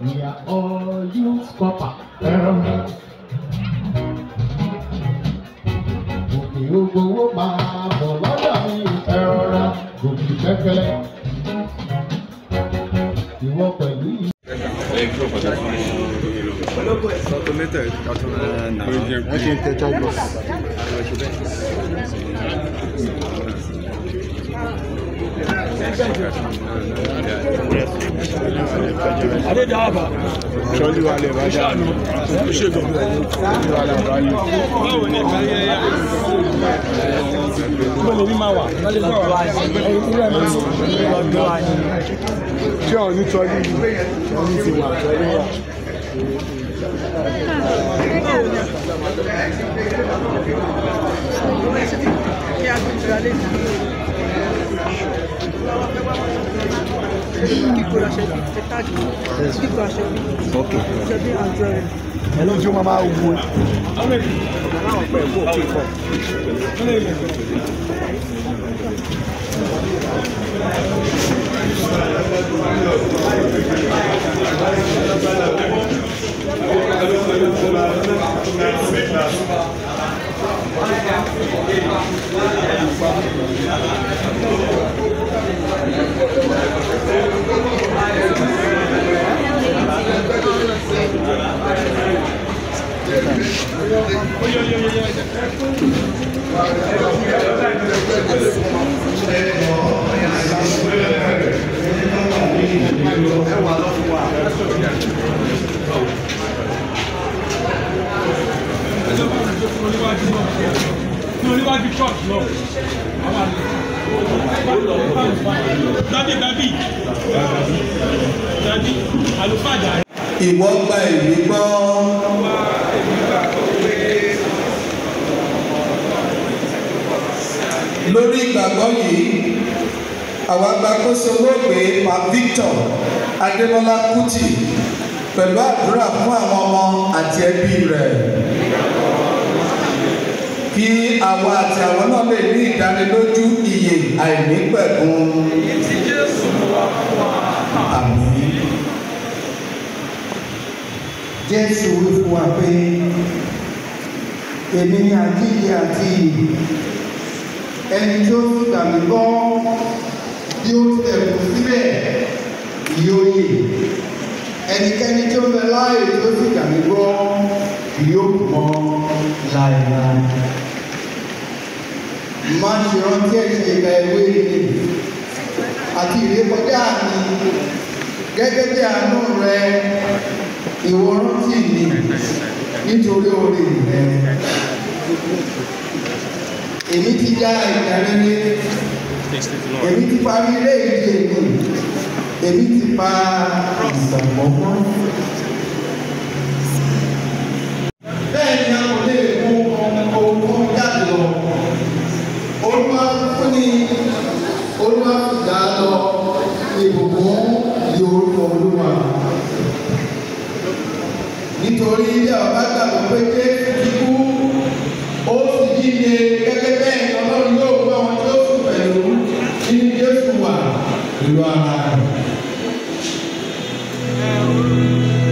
We are all youth copper. Ẹ̀rọ. Òkè ògbówó máa bọ̀ lọ́dọ̀ mi ẹ̀rọra gòkè pẹ́pẹ́lẹ́. Ìwọ pẹ̀lú yìí. wọ́n ti ń tẹ chájọ. Adédáàbà. sọ́ọ́lì wa lè bá jà ní. Ṣègùn. sọ́ọ́lì wa lè bá yìí. Báwo ni ìgbà yẹn yá? Ibo lè ní máa wà? Lọ́lẹ́ bọ̀ wá. Ìrẹ́ máa ń lọ́dọ̀ wa ni. ṣé ọ̀ ní sọ́ọ́lì yìí? sọ́ọ́lì ti wà sọ́ọ́lì wà. ẹ̀lọ́ tí ó máa máa wo. Ní oníwájú church lọ. Dádì dádì. Dádì àlùfáà jà. ìwọ gba ìwé gbọ́. lórí ìgbàgbọ́ yìí àwa gba kóso olóògbé pa Victor Adébọ́lá Kútì pẹ̀lú àdúrà fún àwọn ọmọ àti ẹbí rẹ̀ kí àwa àti àwọn náà lè ní ìdánilójú ìyè àìnípẹ̀kun. Àmín. jésù wí fún wa pé èmi ni àjíǹde àti ìyè ẹni tí ó sì gbà mí gbọ́ bí ó tilẹ̀ kù síbẹ̀ yóò yè ẹnikẹ́ni tí ó bẹ láàyè tí ó sì gbà mí gbọ́ yóò mọ láéláé má ṣe rántí ẹ̀ṣẹ̀ ìgbà èwe mi àti ìrékọjá mi gẹ́gẹ́ bí àánú rẹ ìwọ rántí mi nítorí orí rẹ èmi ti já ìjà rere èmi ti parí ilé ìdíje mi èmi ti pa ìgbàgbọ́ mọ́. bẹ́ẹ̀ ni a kò lè mú ohun jáde lọ olúwa fún ni olúwa fi dá lọ ìbùkún yorùbá olúwa nítorí ilé ọba gbàgbọ́ pé jésù ti kú ó sì jíde gẹ́gẹ́ bẹ́ẹ̀ ni ọlọ́run yóò gbọ́ wọn tí ó sì pẹ̀lú nínú jésù wà pẹ̀lú ara rẹ̀.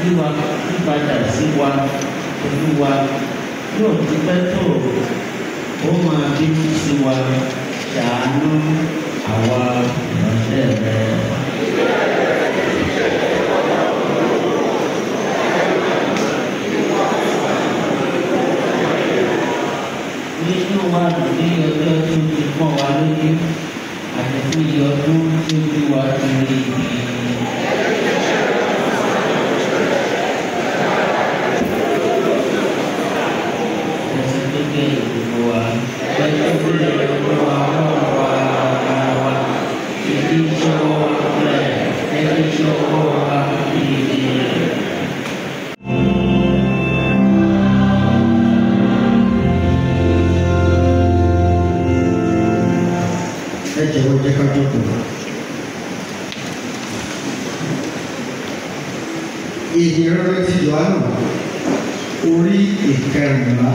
yíwa yípadà sí wa olúwa yóò ti pẹ́ tó ó máa bínú sí wa ṣàánú àwa ìránṣẹ́ rẹ. nínú wa dùn ní ọjọ́ tó ti pọ́n wa lójú àti fún iye ọdún tó bí wa lórí ibi. ẹsẹ̀ tó gé ìdìbò wa pẹ̀lú ìdílé ọdún wa lọ́wọ́ wa ara wa ìdí ìṣòwò wa rẹ̀ ẹ̀dí ìṣòwò wa ìdí. ẹ jẹ́wọ́ jẹ́ ká jókòó. Ìdí rere ti Jòhánù orí ìkẹrìnlá.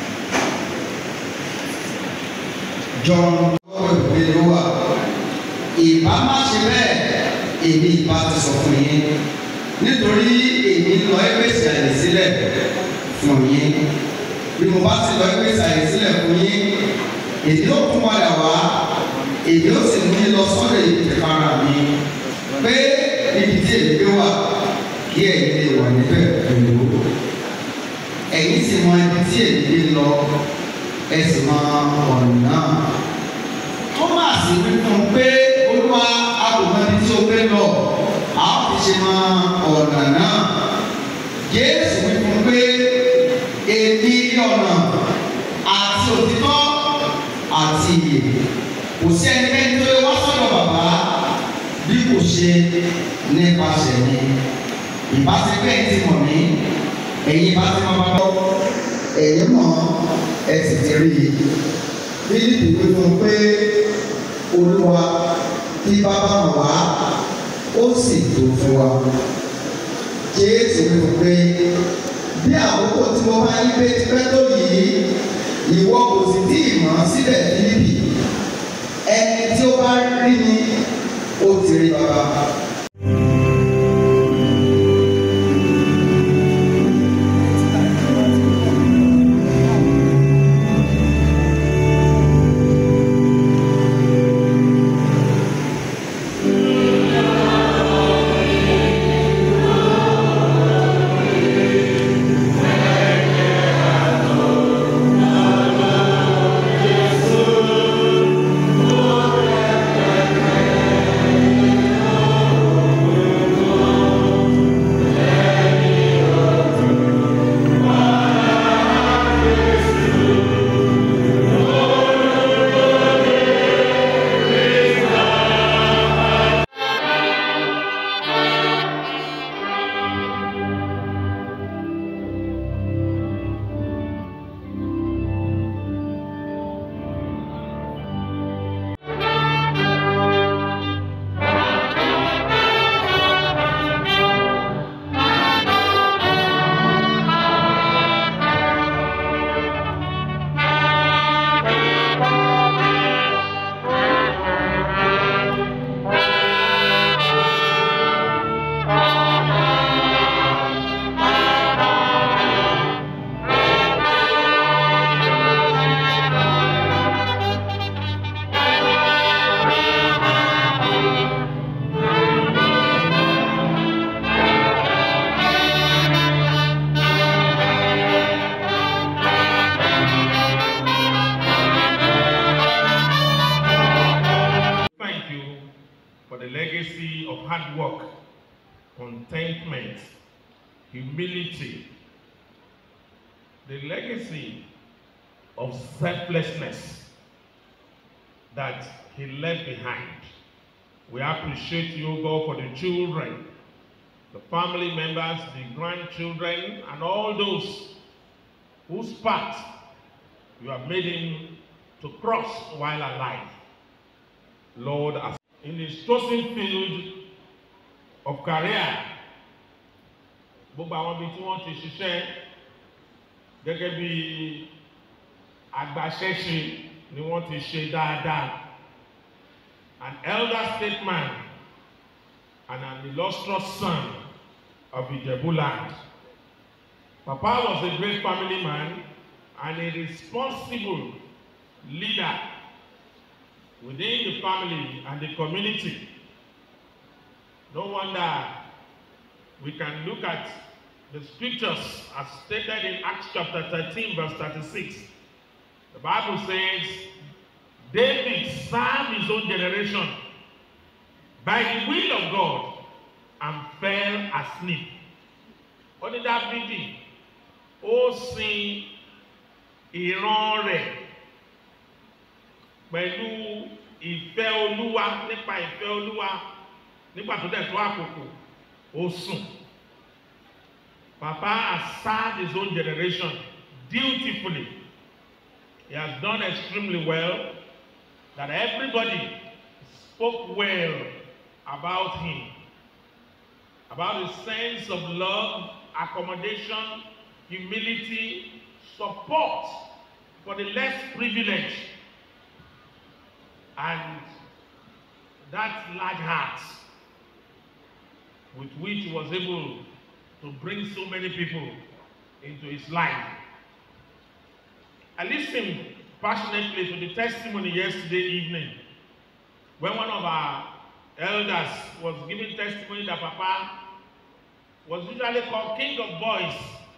John ọwọ́ ìwé ló wà. Ìbá má ṣe bẹ́ẹ̀, èmi ìbá ti sọ fún yín. Nítorí èmi lọ ẹgbẹ́sì àyè sílẹ̀ fún yín. Bí mo bá ti lọ ẹgbẹ́sì àyè sílẹ̀ fún yín, èmi ó tún padà wá èyí ó sì mú yín lọ sọ́dọ̀ èyí ti fara mi pé níbi tí èyí gbé wà kí ẹ̀yin lè wà níbẹ̀ pẹ̀lú ẹ̀yin sì mọ ibi tí èyí gbé lọ ẹ sì mọ ọ̀nà náà. Thomas wí fún un pé olúwa àbùmọ̀ ibi tí o gbé lọ a ó fi ṣe mọ ọ̀nà náà. Jésù wí fún un pé èmi ní ọ̀nà àti òtítọ́ àti ìyè kò sí ẹnikẹ́ni tó lè wá sọ́dọ̀ bàbá bí kò ṣe nípasẹ̀ mi ìbáṣepẹ́ ti mọ̀ mí ẹ̀yin bá ti máa bá lọ ẹ̀yin mọ̀ ẹ sì ti rí i Fílípì wí fún un pé Olúwa tí bàbá mọ̀ wá ó sì tó fún wa Jésù wí fún un pé bí àkókò tí mo bá yí pé ti pẹ́ tó yìí ìwọ kò sì tí ì mọ̀ síbẹ̀ Fílípì ẹni tí ó bá rí mi ó ti rí bàbá. Thank you for the legacy of hard work, contentment, humility, the legacy of selflessness that he left behind. We appreciate you, God, for the children, the family members, the grandchildren, and all those whose path you have made him to cross while alive. Lord, as in his chosen field of career, gbogbo àwọn ibi tí wọ́n ti ṣiṣẹ́ gẹ́gẹ́ bí agbaṣẹ́ṣe ni wọ́n ti ṣe dáadáa. An elder statesman and an illustrious son of Ijebu land. Papa was a great family man and a responsible leader within the family and the community. No wonder we can look at the scriptures as stated in Acts chapter 13, verse 36. The Bible says, David served his own generation by the will of God and fell asleep. Ó ní Dábìdì, ó sin ìran rẹ̀ pẹ̀lú ìfẹ́ Olúwa nípa ìfẹ́ Olúwa nígbà tó dẹ̀ tó àkókò ó sùn. Papa has served his own generation dutifully. He has done extremely well that everybody spoke well about him, about his sense of love, accommodation, humility, support for the less privileged, and that large heart with which he was able to bring so many people into his life. I listened passionately to the testimony yesterday evening when one of our elders was giving testimony that Papa was usually called King of Boys.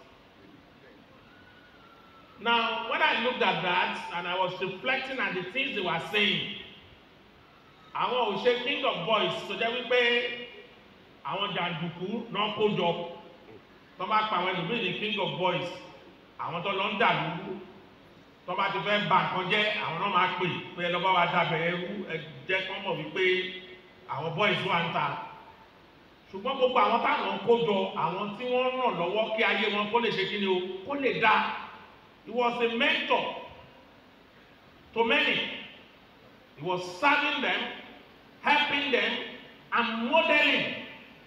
Now, when I looked at that and I was reflecting on the things they were saying, àwọn ò ṣe King of Boys tó jẹ́ wípé àwọn jàǹdùkú náà kó jọ tó bá pa àwọn ẹlòmíì ní king of boys àwọn tó lọ ń dà lúlú tó bá ti fẹ́ bà nǹkan jẹ́ àwọn náà máa pè pé ẹ lọ́ bá wa dábẹ̀ ẹrú ẹ jẹ́ kán mọ̀ wípé àwọn boys wà ń ta ṣùgbọ́n gbogbo àwọn táwọn ń kó jọ àwọn tí wọ́n ràn lọ́wọ́ kí ayé wọn kó lè ṣe kí ni o kó lè dá he was a mentor to many he was serving them helping them and modeling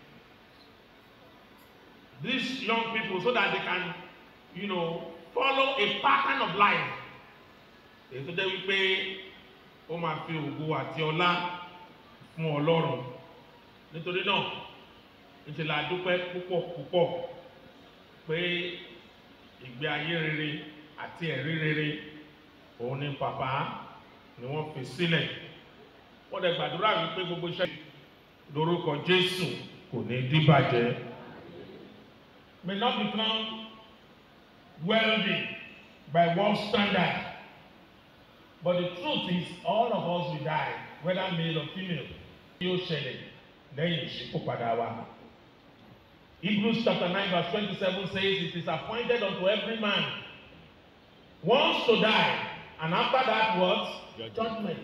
these young people so that they can you know follow a pattern of life èyí tó jẹ́ wípé ó máa fi ògo àti ọlá fún ọlọ́run nítorí náà níṣẹ́ la dúpẹ́ púpọ̀ púpọ̀ pé ìgbé ayé rere àti ẹ̀rí rere òun ni bàbá ni wọ́n fi sílẹ̀ wọ́n dẹ̀ gbàdúrà wípé gbogbo iṣẹ́ lórúkọ Jésù kò ní díbàjẹ́ may not become wealthy by world standard. But the truth is, all of us will die, whether male or female. Yóò ṣẹlẹ̀ lẹ́yìn ìṣípòpadà wa. Hebrews chapter nine verse twenty-seven says, It is appointed unto every man once to die, and after that what? Judgment.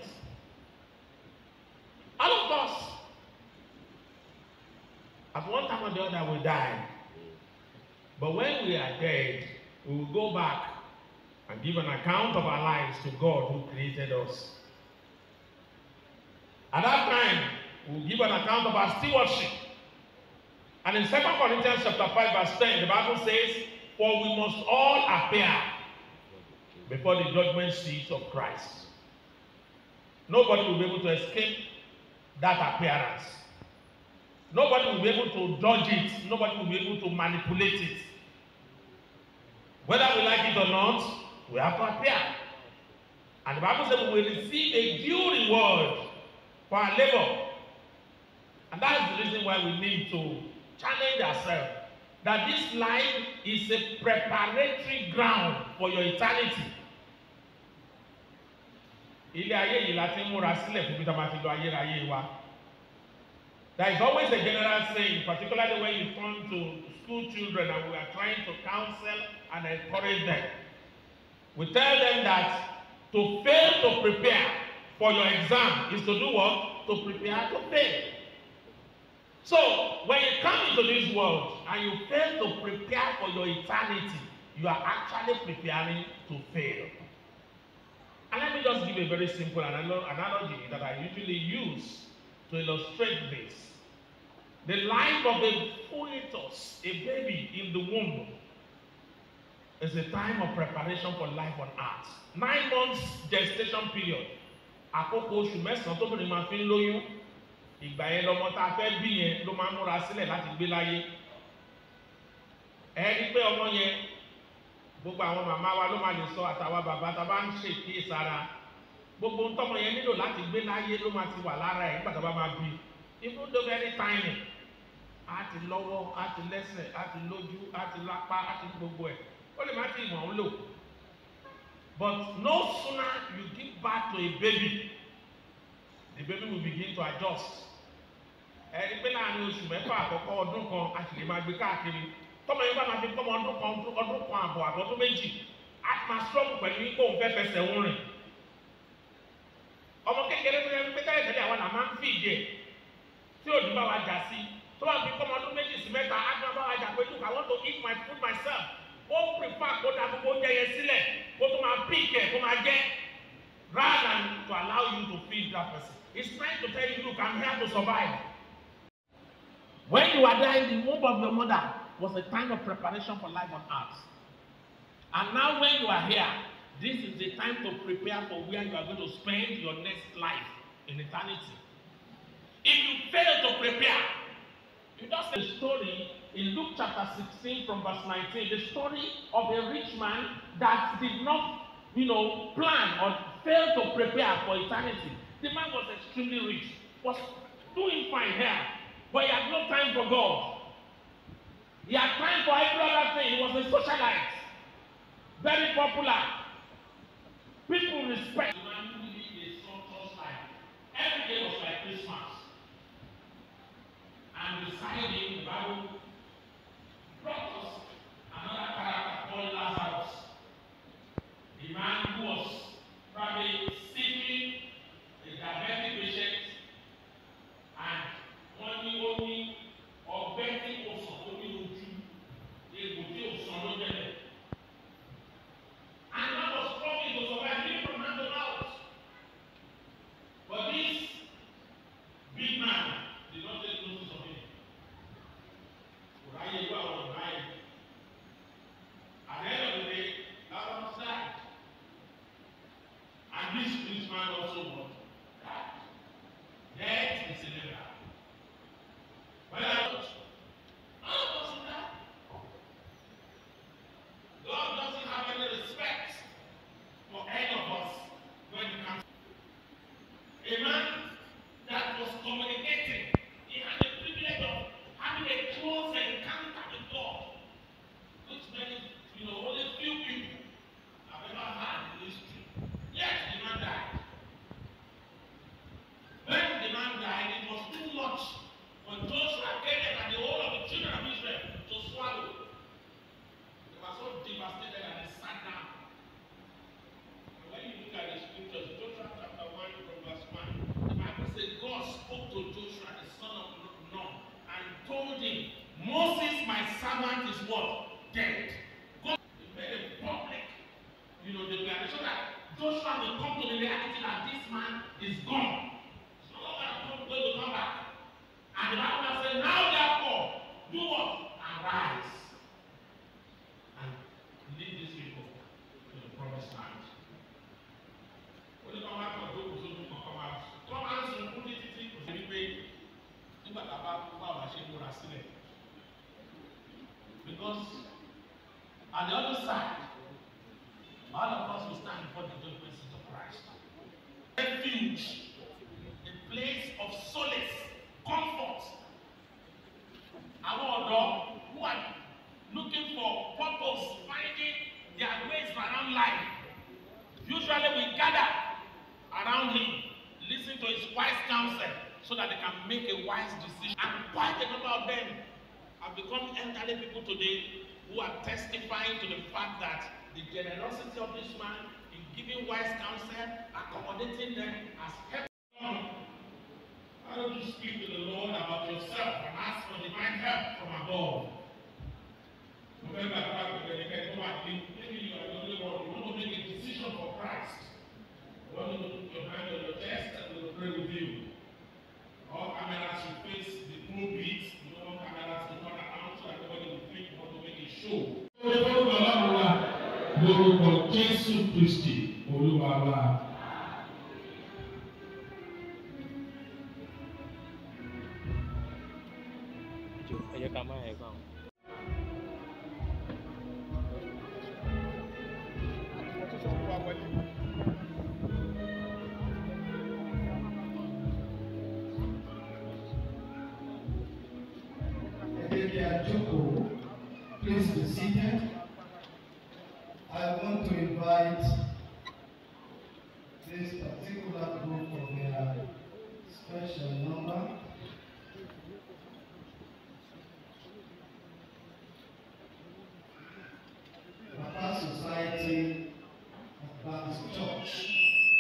All of us, at one time or the other, will die. But when we are dead, we will go back and give an account of our lives to God who created us. At that time, we will give an account of our stewardship. And in 2 Corinthians chapter 5, verse 10, the Bible says, For we must all appear before the judgment seat of Christ. Nobody will be able to escape that appearance. Nobody will be able to dodge it. Nobody will be able to manipulate it. Whether we like it or not, we have to appear. And the Bible says we will receive a due reward for our labor. And that is the reason why we need to challenge ourselves that this life is a preparatory ground for your eternity. Ilé ayé yìí la ti ń múra sílẹ̀ fún bí tá a máa ti lọ ayérayé wa. There is always a general saying, particularly when you come to school children and we are trying to counsel and encourage them. We tell them that to fail to prepare for your exam is to do what? To prepare to fail. So, when you come into this world and you fail to prepare for your eternity, you are actually preparing to fail. And let me just give a very simple analo- analogy that I usually use to illustrate this. The life of a fetus, a baby in the womb, is a time of preparation for life on earth. Nine months gestation period. Àkókò oṣù mẹ́sàn-án tóbìnrin máa fi ń lóyún. Ìgbà yẹn lọmọ tá a fẹ́ bí yẹn ló máa ń múra sílẹ̀ láti gbé láyé. ẹ rí pé ọmọ yẹn gbogbo àwọn màmá wa ló máa lè sọ àtàwọn bàbá tá a bá ń ṣèké sára gbogbo ntọ́mọ yẹn nílò láti gbé láyé ló máa ti wà lára ẹ̀ nígbà tó bá máa bí even though very tiny á ti lọ́wọ́ á ti lẹ́sẹ̀ á ti lójú á ti lápá á ti ní gbogbo ẹ̀ ó lè má ti mọ̀ ọ́n lò but no sooner you give birth to a baby the baby will begin to adjust ẹni pé láàrin oṣù mẹ́fà àkọ́kọ́ ọdún kan a sì lè máa gbé káàkiri tọ́mọ yẹn bá máa fi tọ́mọ ọdún kan ọdún kan àbọ̀ àbọ̀dún méjì á máa struggle pẹ̀lú kó òun fẹ́ fẹsẹ̀ ń rìn ọmọ kékeré tó yẹ pé tẹ́lẹ̀ tẹ́lẹ̀ àwọn là máa ń fi ìdí ẹ̀ tí òdì bá wa jà sí tó bá fi tọ́mọ ọdún méjì sí mẹ́ta á gbọ́n bá wa jà pé look I want to eat my food myself ó prefer kó da gbogbo oúnjẹ yẹn sílẹ̀ kó tó máa pick ẹ̀ kó máa jẹ́ rather than to allow you to feed that person it's trying to tell you look I'm here to survive. When you are there in the womb of your mother was a time of preparation for life on earth. And now when you are here, this is the time to prepare for where you are going to spend your next life in eternity. If you fail to prepare, you just the story in Luke chapter 16 from verse 19, the story of a rich man that did not, you know, plan or fail to prepare for eternity. The man was extremely rich, was doing fine here, but he had no time for God. He had time for every other thing. He was a socialite, very popular. People respect the man who lived a sumptuous life. Every day was like Christmas. And beside him, the Bible brought us another character called Lazarus. The man who was probably seeking a diabetic patient and wọ́n ní ó ní ọgbẹ́ tí kò sàn ó ní ojú egbò tí ò sàn ló jẹ́lẹ̀. And that was struggling to survive him from hand to mouth. But this big man did not take notice of him. Kò ráyè gbọ́ àwọn ọ̀gá yẹn. At the end of the day, Lazarus died. And this rich man also what? Died. Death is inevitable. When I was, all of us will die. God doesn't have any respect for any of us when it comes. A man that was communicating, he had the privilege of having a close encounter with God, which many, you know, only few people have ever had in history. Yet the man died. When the man died, it was too much for Joshua, Caleb, and the whole of the children of Israel to swallow. They were so devastated that they sat down. And when you look at the scriptures, Joshua chapter 1 from verse 1, the Bible says God spoke to Joshua, the son of Nun, and told him, Moses, my servant, is what? Dead. God made a public, you know, declaration that Joshua will come to the reality that this man is gone. It's no longer going to come back. And the Bible says, Now therefore, do what? Arise and lead these people to the promised land. Ó ní kọ́ máa kàn tó kù sójú kan kọ́ máa kọ́ máa ń sun kúndé títí kò sí wípé nígbà tá a bá kú bá wàá ṣe múra sílẹ̀. Because at the other side, all of us will stand before the judgment seat of Christ. Refuge, a place of solace, comfort. Àwọn ọ̀dọ́ who are looking for purpose, finding their ways around life. Usually we gather around him, listen to his wise counsel so that they can make a wise decision. And quite a number of them have become elderly people today who are testifying to the fact that the generosity of this man in giving wise counsel, accommodating them, has helped them. Why don't you speak to the Lord about yourself and ask for divine help from above? Remember, maybe you are the only one who want to make a decision for Christ. You want to put your hand on your chest and we'll pray with you. All cameras should face the pulpit. You don't want cameras to turn around so that everybody will think you want to make a show. Orúkọ Ọlọ́run wa lórúkọ Jésù Kristi Olúwa wa. ẹ jẹ́ ká má ẹ̀ gbà wọ́n. Maybe Ajuko, please be seated. I want to invite this particular group for their special number. Papa Society of Baptist Church.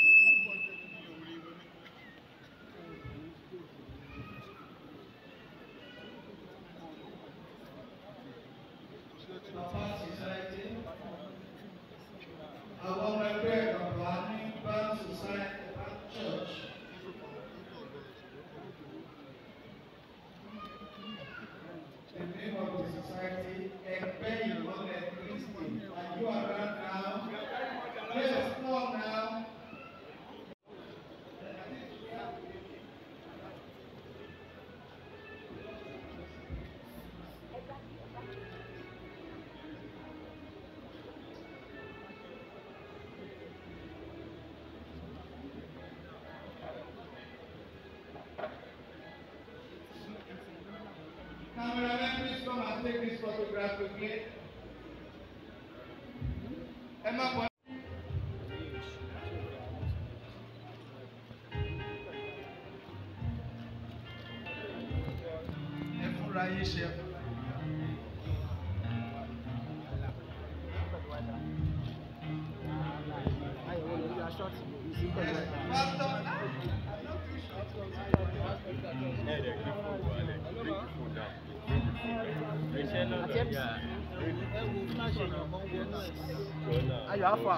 Papa Society. Àwọn ọmọ ẹgbẹ́ bàbá ní Baptist Society Baptist Church. The name of the society, Ẹgbẹ́ Ìmọ̀lẹ̀ Kristi. Are you around now? Yes, come now. Cameraman, please come and take this photograph quickly. Emma, Bo- ẹ fúnra yín ṣe. Yes, Pastor. ayọ̀ afa.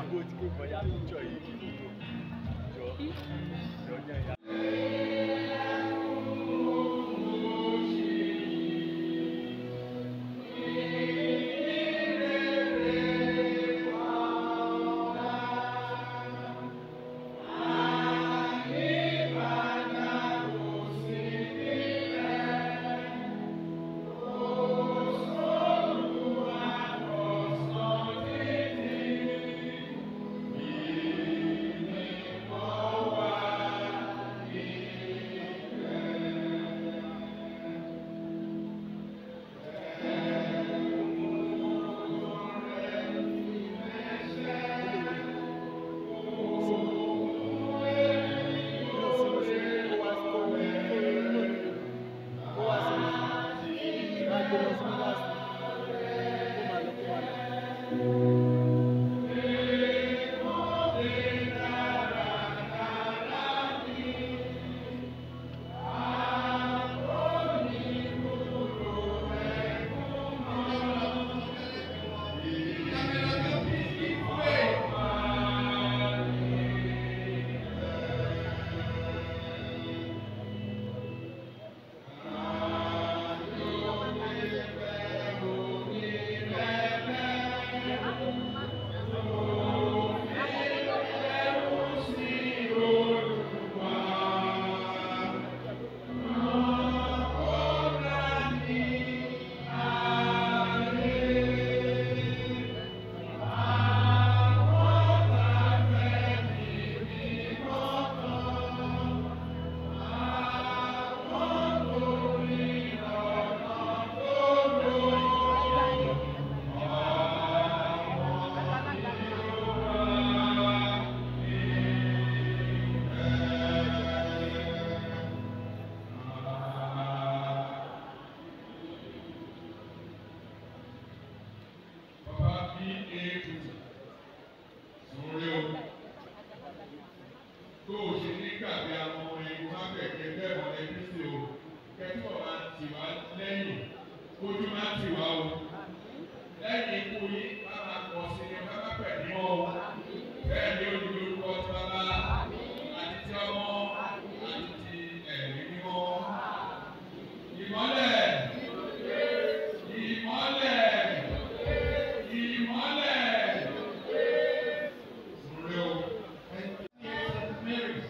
Bàbá bí ètò sórí o. Tó o ṣe ní gbàgbé àwọn ọmọ ẹni má bẹ̀kẹ́ bẹ́ẹ̀ wọ́n ẹbí sí o. Kẹ́tọ́ máa tì wá lẹ́yìn. Ojú máa tì wá o. Lẹ́yìn ikú yín, bá máa pọ̀ sí ni bá bá pẹ̀ ní ọ́. Bẹ́ẹ̀ ni ó ní orúkọ ti bàbá àti ti ọmọ àti ti ẹ̀rí mímọ́. Ìmọ́lẹ̀. Ìmọ́lẹ̀. Ìmọ́lẹ̀. Sọ̀rọ̀ o. St. Mary's.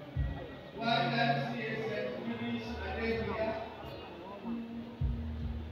YMCA St. Mary's Arabia.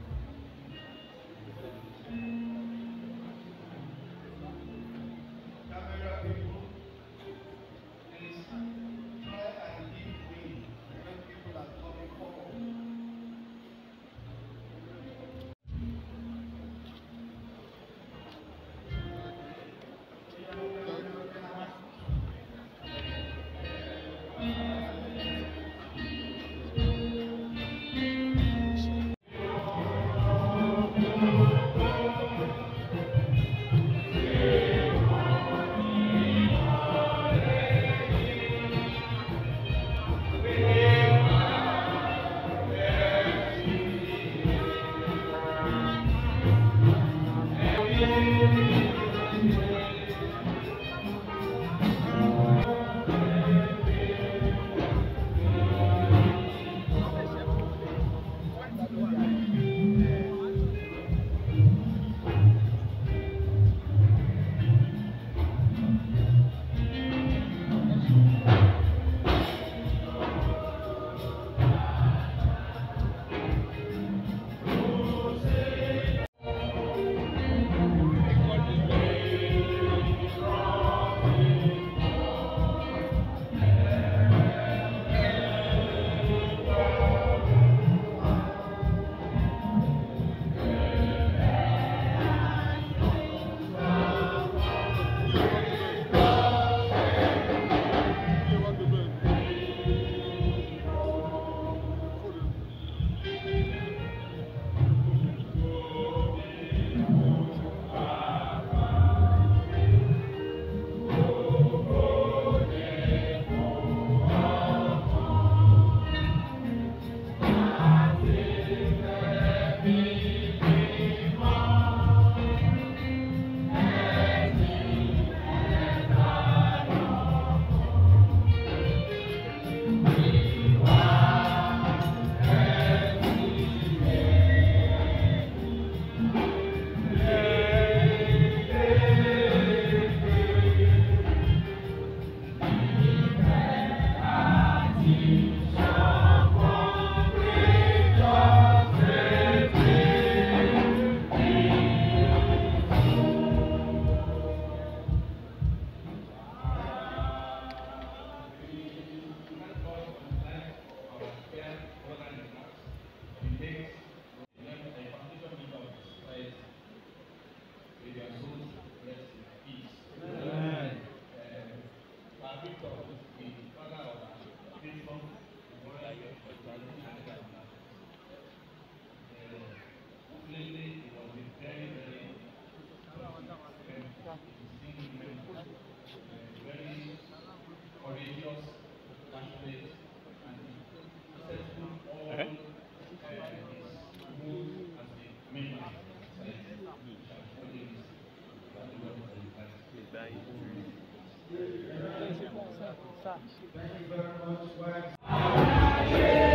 Thank you very much. Wives.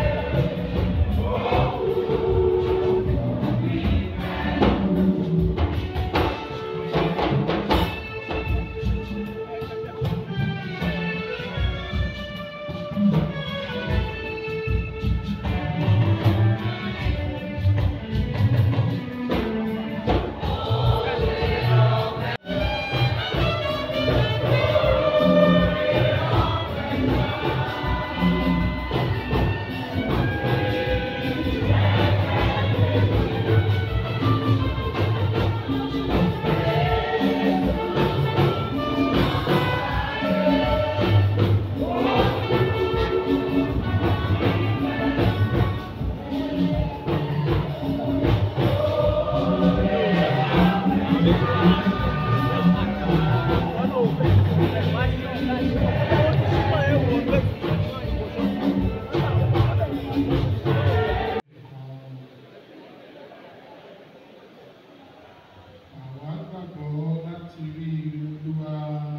àwa gbàgbọ́ láti rí olúwa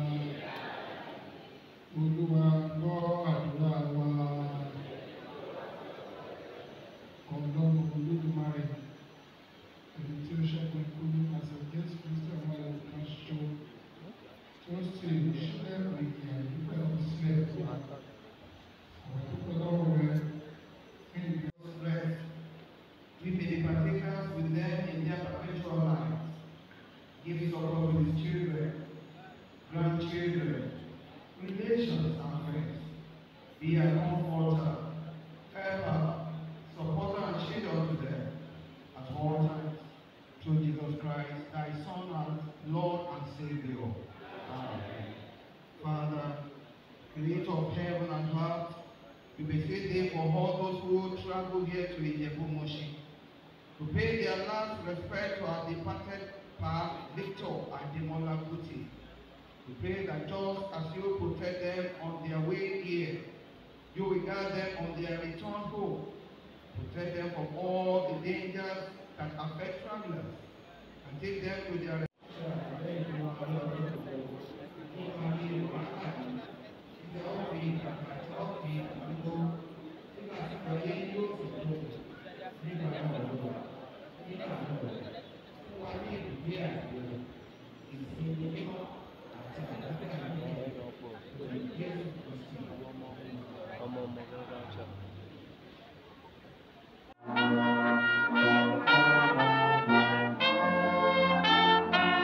olúwa gbọ́ àdúrà wa ọlọ́run olódùmarè èyí tí ó ṣẹ́gun ikú nípasẹ̀ jésù kristu ọmọ rẹ̀ kan ṣoṣo tí ó sì sílẹ̀ ìyè àdúgbò sílẹ̀ fún wa àwọn tó pẹ́ lọ́wọ́ rẹ̀ fún ìgbà. rest. We may be partakers with them in their perpetual life. Give support to his children, grandchildren, relations, and friends. Be a comforter, helper, supporter, and shield unto them at all times. Through Jesus Christ, thy Son and Lord and Savior. Amen. Father, creator of heaven and earth, we beseech thee for all those who travel here to Ijebu-Moshi to pay their last respect to our departed Pa Victor Ademola Kuti. We pray that just as you protect them on their way here, you will guard them on their return home. Protect them from all the dangers that affect travelers and take them to their Thank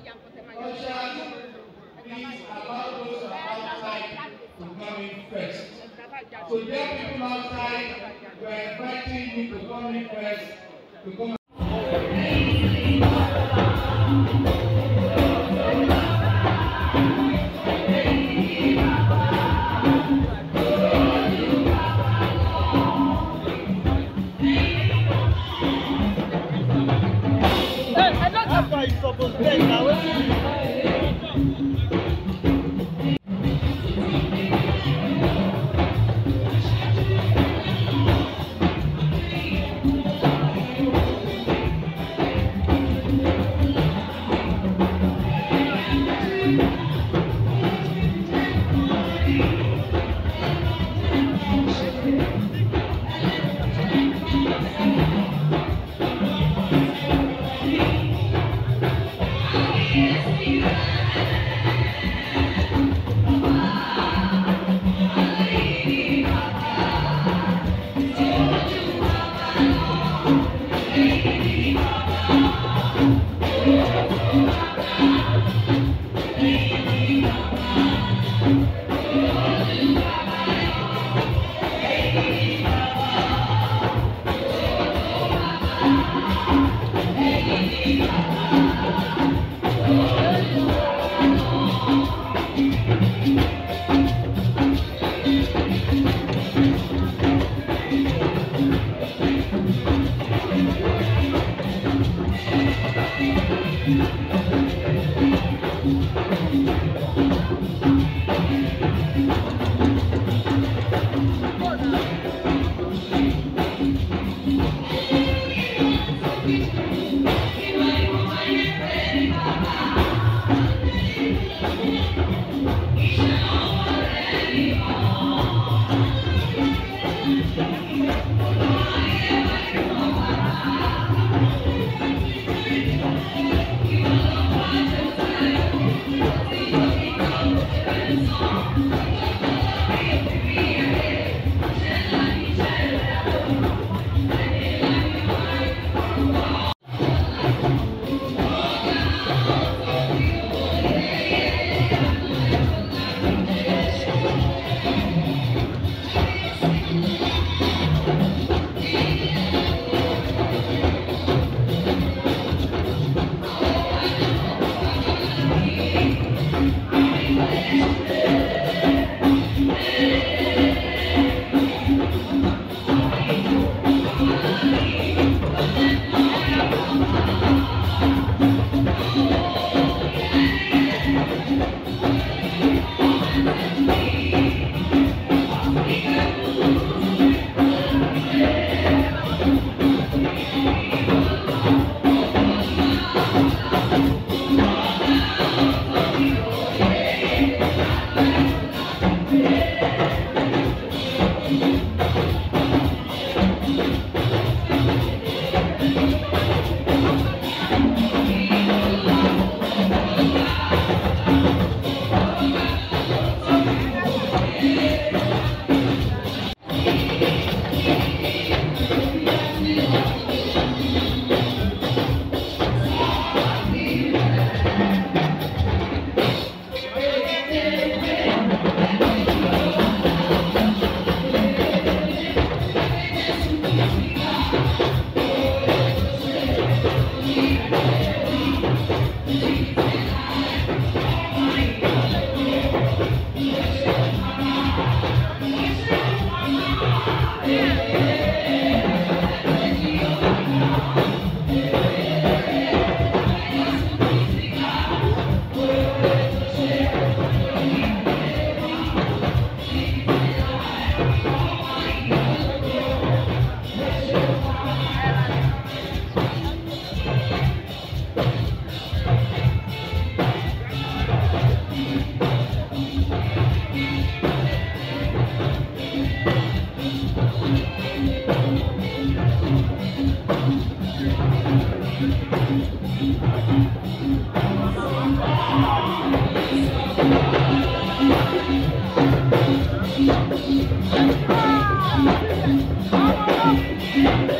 Ushers, please allow those who are outside to come in first. So there people outside, we are inviting you to come in first, to come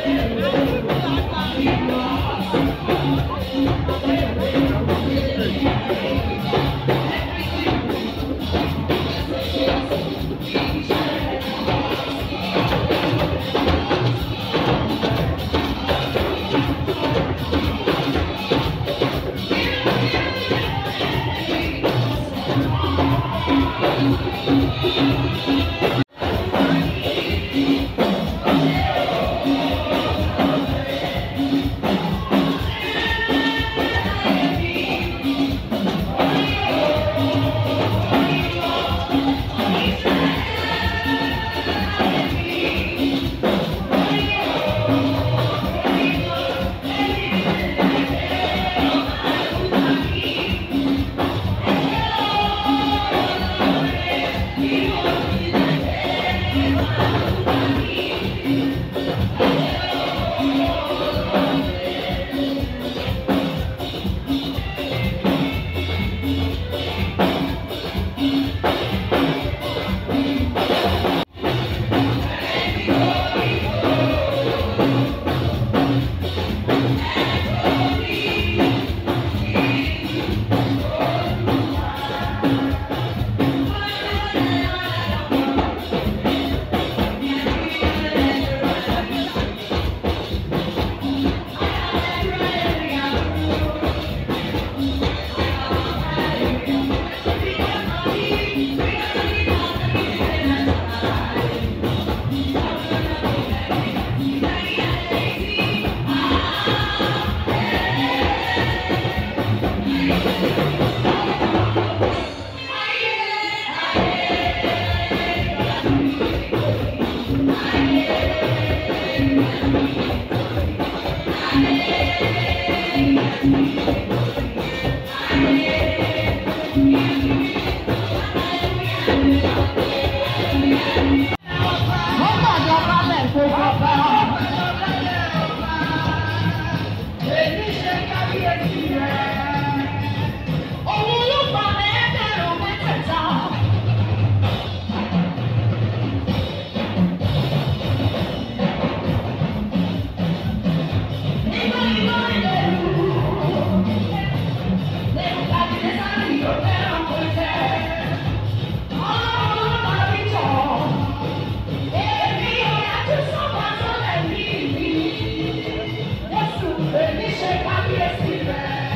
Thank you. Èmi ṣe kábíyèsí rẹ̀.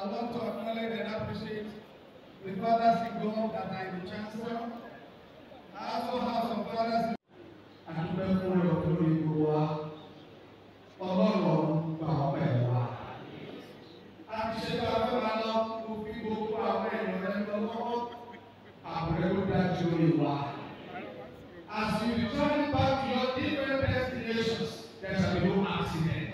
would love to acknowledge and appreciate the fathers in God that are in the chancellor. I also have some fathers in àdúgbò fún ọ̀rọ̀ lórí gbogbo wa ọlọ́run gbà wọ́n pẹ̀lú wa. a ti ṣe bá a fẹ́ máa lọ mo fi gbogbo àwọn èèyàn rẹ lọ lọ́wọ́. àbúrẹ́ ló dájú lórí wa. As you return back to your different destinations, there shall be no accident.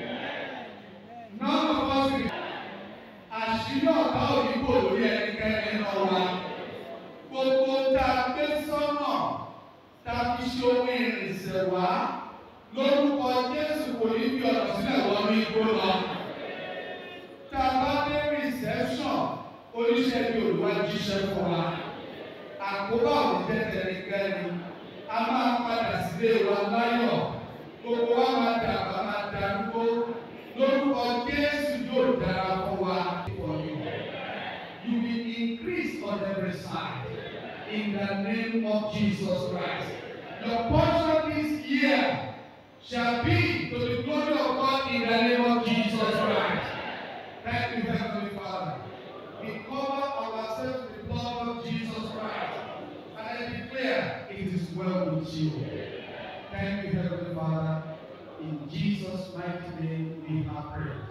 none of us will. àṣírí ọ̀tá òyìnbó lórí ẹnikẹ́ni náà wa. gbogbo tá a gbé sọ́nà tá a fi ṣe ohun ìrìnsẹ̀ wá lórúkọ Jésù kò ní fi ọ̀nà sílẹ̀ wọnú igbó lọ. tá a bá dé reception oníṣẹ́ bí olùwà jíṣẹ́ fún wa. àkóbá òní tẹ̀tẹ̀ nìkẹ́ni a máa padà sílé wa láyọ̀ gbogbo wa máa dàgbà máa darúgbó lórúkọ Jésù yóò dára fún wa. You will increase on every side in the name of Jesus Christ. Your portion this year shall be to the glory of God in the name of Jesus Christ. Thank you, Heavenly Father. We cover ourselves with the blood of Jesus Christ. And I declare it is well with you. Thank you, Heavenly Father. In Jesus' mighty name we have prayed.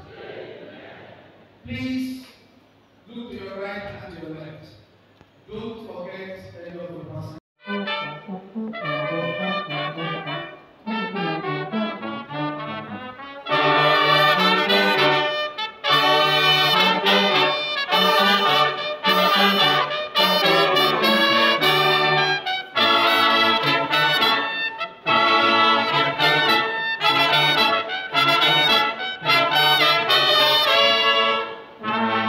Please look to your right and your left. Don't forget any of the person. Thank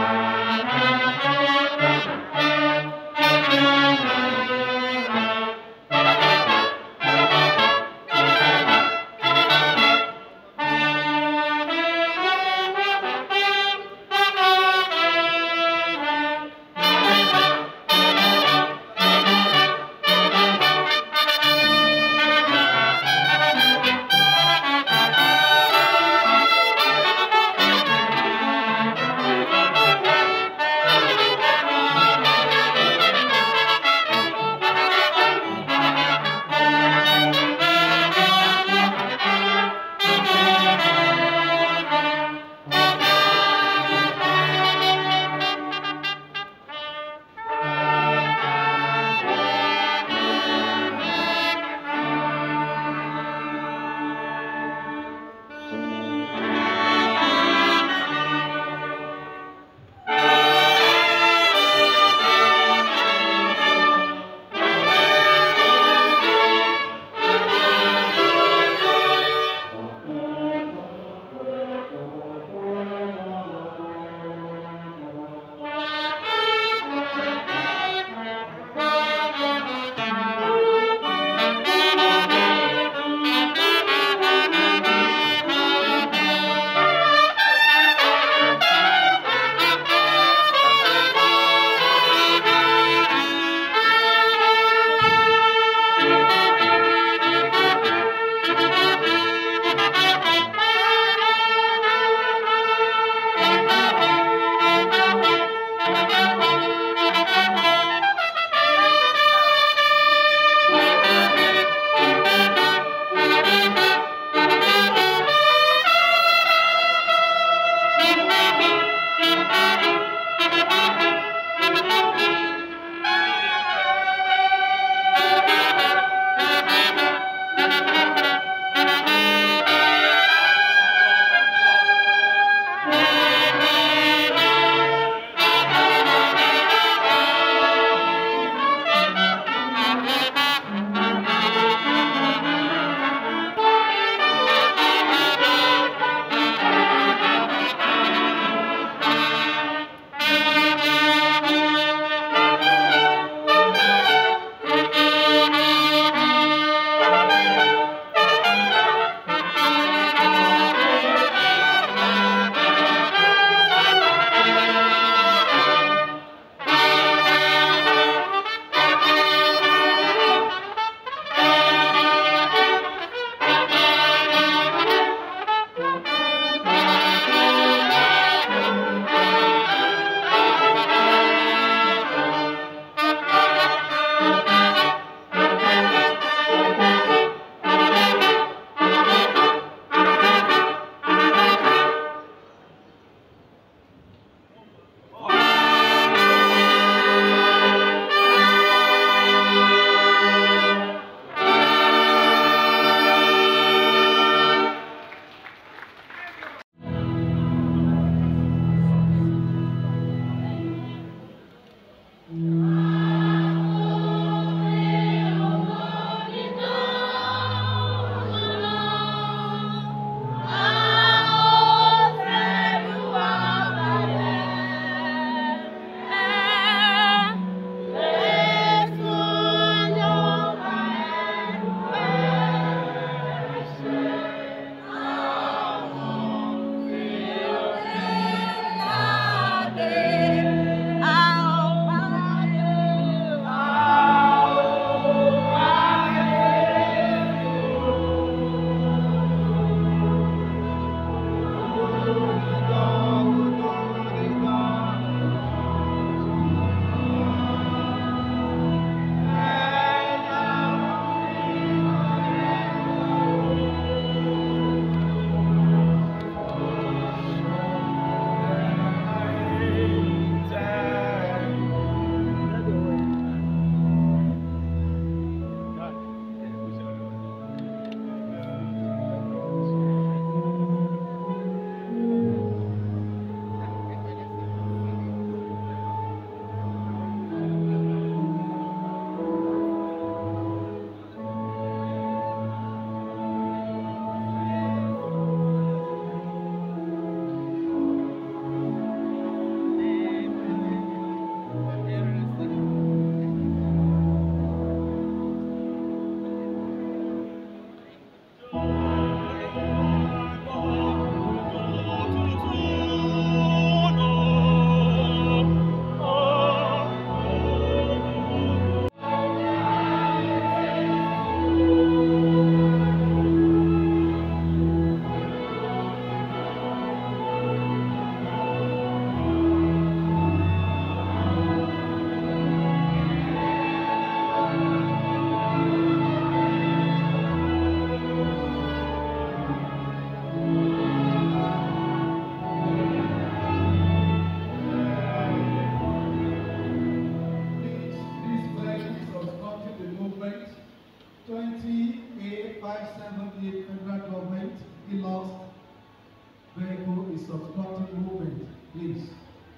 Please.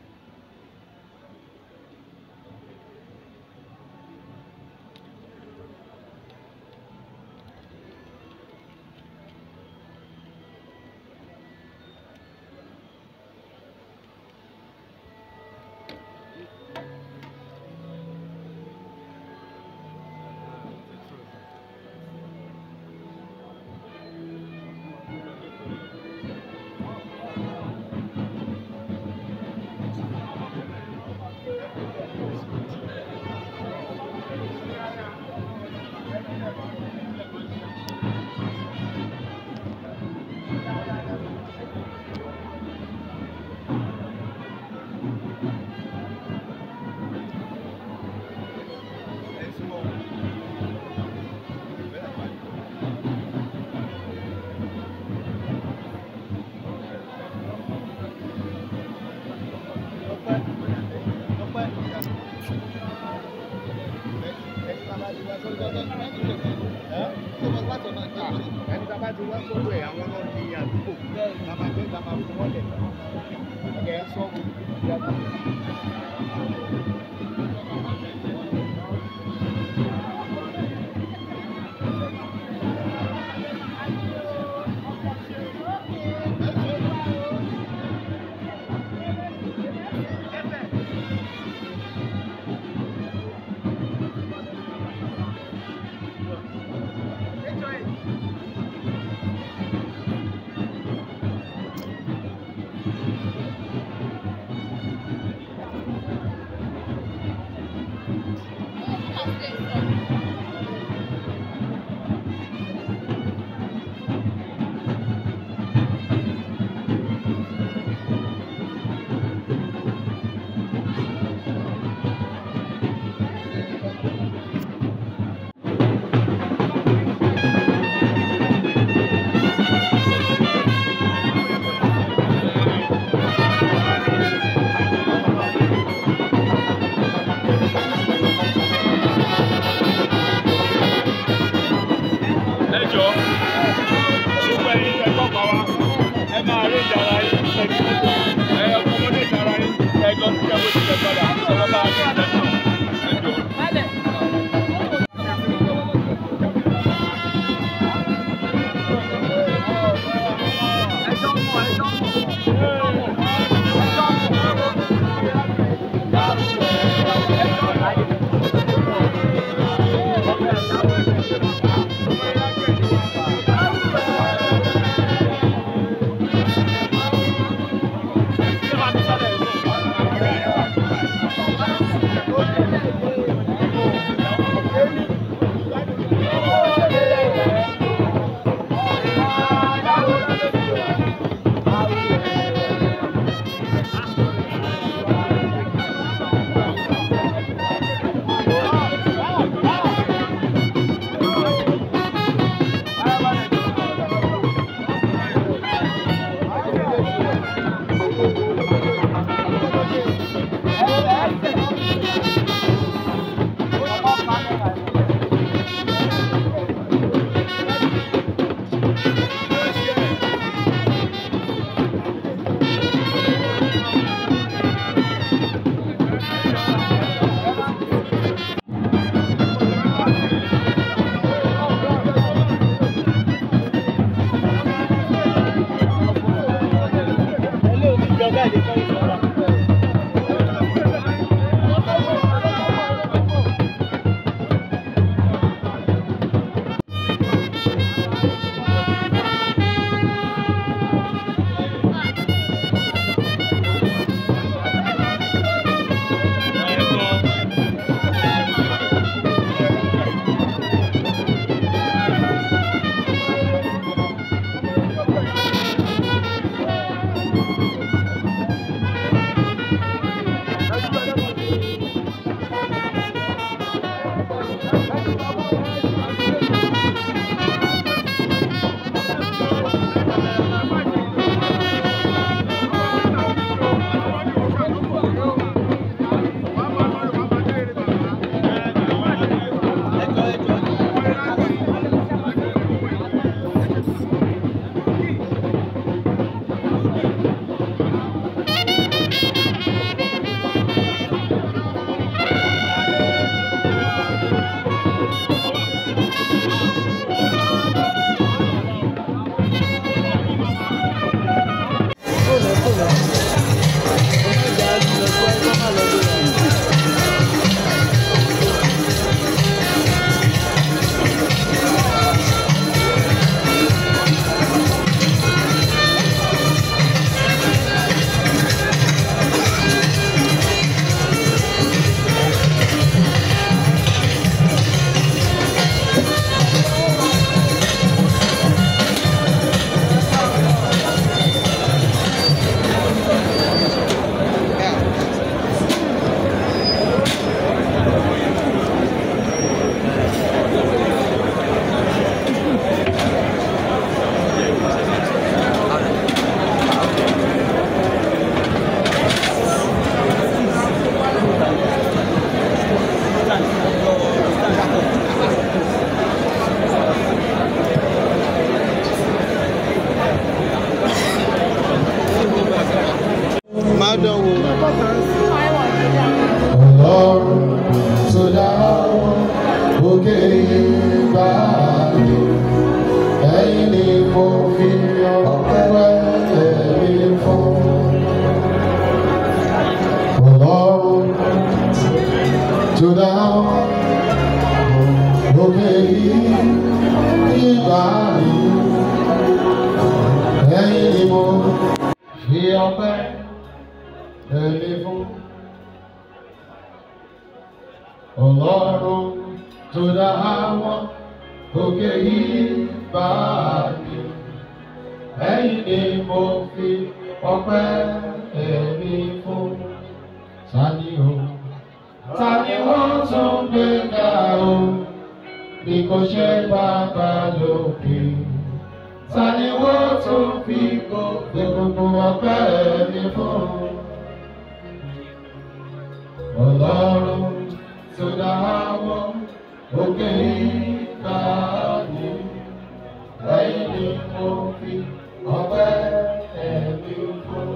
ẹni tá a bá ti wá sọ́dọ̀ ẹ̀ àwọn náà ní àdúgbò tá a máa jẹ́ tá a máa fún wọn lẹ̀ ẹ̀ ẹ́ sọ́ọ̀bù ìyàtọ̀. ẹ jọ gbogbo ẹyin tẹ kọkọ wa ẹ máa rí ìjàrá yín ẹ ẹ ọmọdé ìjàrá yín ẹ lọ sí ẹgbẹ tí ẹ padà ẹ lọ bá a ní ìjàrá ẹ jọ. Thank you. báyìí ẹ̀yin ni mo fi ọpẹ́ ẹ̀mí fún ọlọ́run tó dá àwọn òkè yìí báyìí ẹ̀yin ni mo fi ọpẹ́ ẹ̀mí fún tani o tani wọ́n tún gbé ga o bí kò ṣe bàbá lókè tani wọ́n tún fi gbogbo gbogbo ọpẹ́ ẹ̀mí fún ọlọ́run tó dá àwọn òkè ìgbà ní ẹ̀yìn ni mo fi ọpẹ́ ẹ̀mí fún.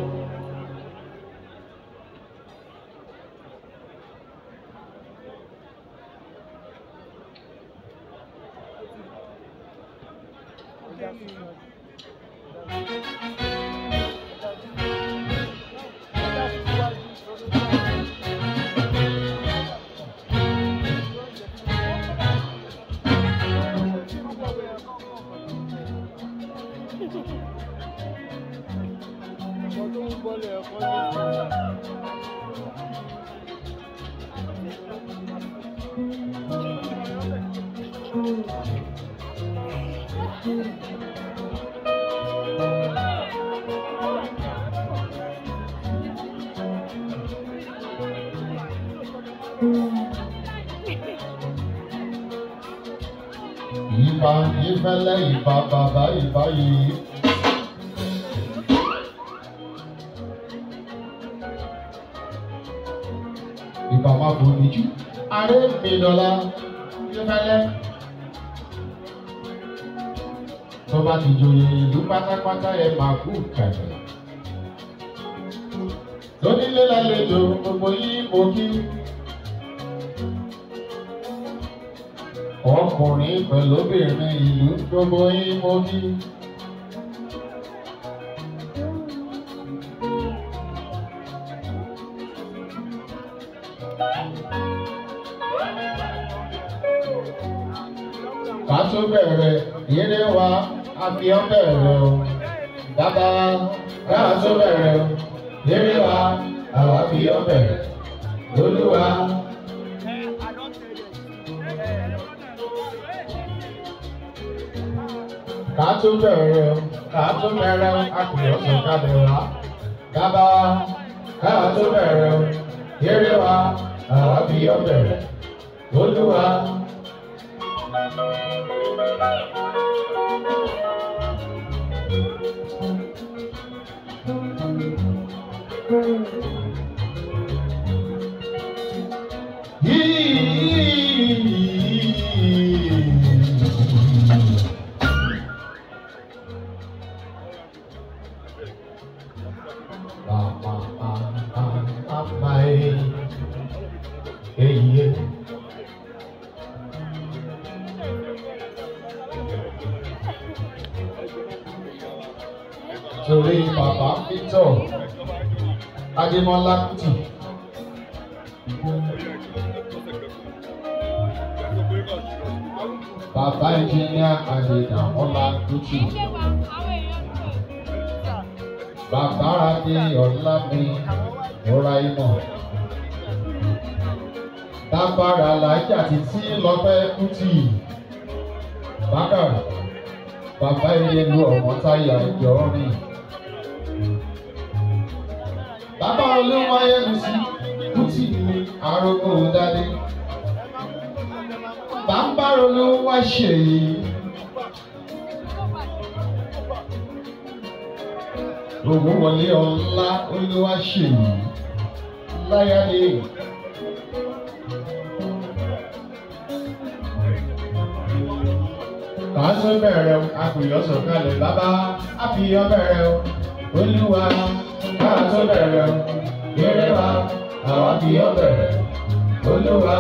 Ìbà ìfẹ́lẹ́ ìbà bàbá ìbà yìí. Ìbà máa bò ní jù. Aré mi dọ̀la ìfẹ́lẹ́. Tó bá ti joyè ìlú pátápátá ẹ máa kú kẹ̀kẹ́. Lónílé lálejò gbogbo yìí mo kí. ọkùnrin pẹ̀lú obìnrin ìlú gbogbo yín mo kí. ká tó bẹ̀rẹ̀ eré wa a fi ọ́ bẹ̀rẹ̀ o dábàá ká tó bẹ̀rẹ̀ o eré wa àwa fi ọ́ bẹ̀rẹ̀ olúwa. ká tó bẹ̀rẹ̀ o ká tó bẹ̀rẹ̀ o a kò yọ sọ ká bẹ̀rẹ̀ wá dábà ká tó bẹ̀rẹ̀ o eré wa àwa fi yọ bẹ̀rẹ̀ olúwa. torí bàbá Victor Adémọ́lá Kùtì. Bàbá ẹnjìníà Adédàmọ́lá Kùtì. Bàbá Adé Ọlámi Ọláìmọ̀. Dábàrà làájà títí lọ́pẹ́ Kùtì. Bákàrà bàbá ilé lu ọmọ táyà ìjọ rìn. bàbá olówó ayélujára kùtì ní arógbó dádé. bàbá olówó wá ṣèyí. owó wọlé ọlá olówó ṣèyí. láyàlé. Kàásù bẹ̀rẹ̀ o, àpèyọ́ sọ̀kalẹ̀ bàbá, àfihàn bẹ̀rẹ̀ o, olúwa. Kàásù bẹ̀rẹ̀ o, eré wa, àwọn àfihàn bẹ̀rẹ̀, olúwa.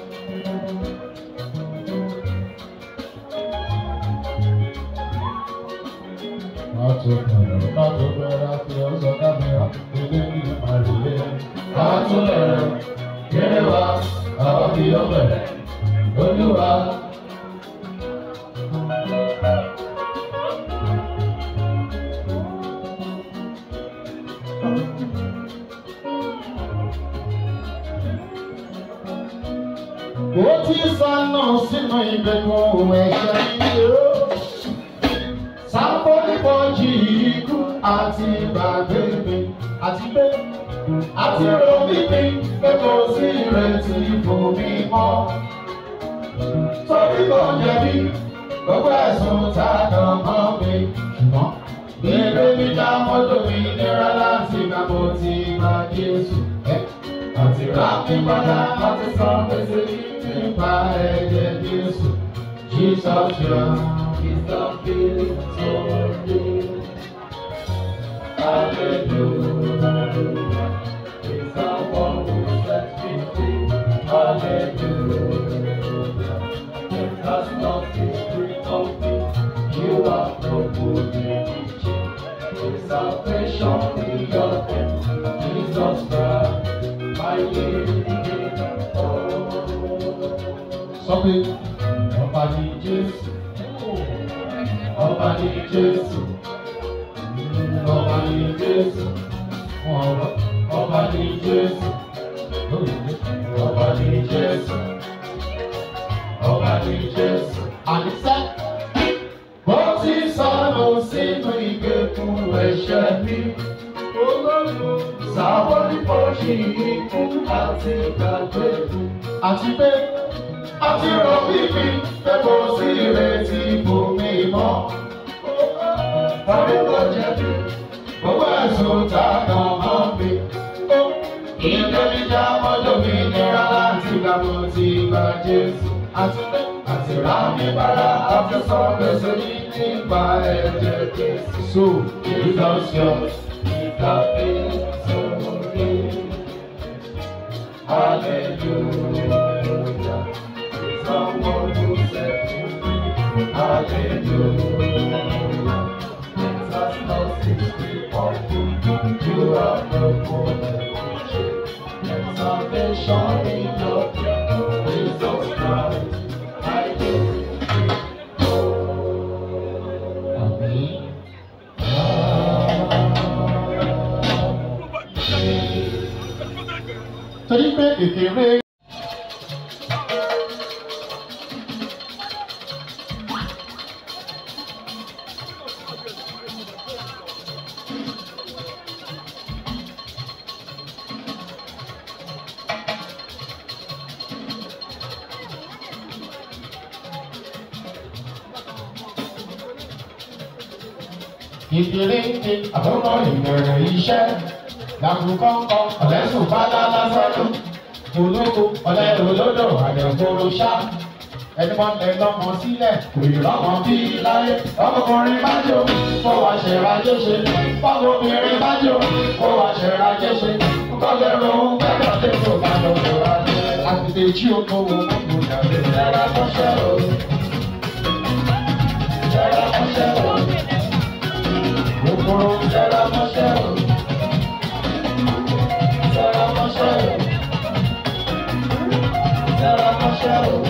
Kàásù bẹ̀rẹ̀ o, kàásù bẹ̀rẹ̀ àfihàn sọ̀kalẹ̀ ilé ní àrílé. Kàásù bẹ̀rẹ̀ o, eré wa, àwọn àfihàn bẹ̀rẹ̀, olúwa. Thank you. ti sọnù sínú ìgbèkùn ẹ̀ṣẹ̀ yìí o. Sábọ́dìbọ̀jì ikú àti ìgbàgbé mi àti pé àti romi mi pé kò sí ìrètí fún mi mọ́. Torí kò jẹ̀bi gbogbo ẹ̀sùn tá a kàn mọ́ mi ṣùgbọ́n. Bébé mi dá mọ́tò mi nira láti gbà mo ti gba Jésù. Àti rà mí padà láti san gbèsè nípa ẹ̀jẹ̀ Jésù. Jesus Young is the victory. Hallelujah. He's the one who set me free. Hallelujah. It has not been free of me. You are no good in His salvation in your hand. Jesus Christ, my living hope. Something ọba ní Jésù ọba ní Jésù ọba ní Jésù ọba ọba ní Jésù ọba ní Jésù ọba ní Jésù. Àníṣe bó ti sọnù sínú ìgbèkùn ẹ̀ṣẹ̀ mi olóòlù sáwọ́ nípa ṣì ikú àti ìgbàgbé àti pé àti rọ bíbí pé kò sí ìrètí fún mi mọ́. Tàbí kò jẹ̀bi gbogbo ẹ̀sùn tá a kàn mọ́ mi. Ilé mi já mọ́tò mi nira láti gbà mo ti gba Jésù. Àti pé àti rà mí padà àti sọ gbèsè mi nípa ẹ̀jẹ̀ Jésù. So, Jesus yours is the victory. Hallelujah. Someone who set me free. Hallelujah. Jesus lost his free for you. You are the one and salvation in your Jesus Christ. I give you Amen. Torí pé kékeré. ìdíléńké àkókò ìbẹ̀rẹ̀ iṣẹ́ làkùkọ́kọ́ ọ̀lẹ́sùn bá lálásánú olóko ọ̀lẹ́ olódò àdẹ̀kóró ṣá ẹni wọn lẹ lọmọ sílẹ̀ kò ì rọmọ bí láyé ọmọkùnrin bá jò kó wá ṣẹ̀ra jẹ́ṣe ọmọbìnrin bá jò kó wá ṣẹ̀ra jẹ́ṣe kọ́lẹ́rù gbẹ́dọ̀ tó tó bá lọ sọ̀rọ̀ àtìlẹ́ tí o kó wo mọ́tò dàbí ẹ̀rọ kọ́ṣẹ́ o ẹ̀rọ kọ́ṣẹ́ o kòkòrò ẹ̀rọ kọ́ṣẹ́ o ẹ̀rọ kọ́ṣẹ́ o ẹ̀rọ kọ́ṣẹ́ o.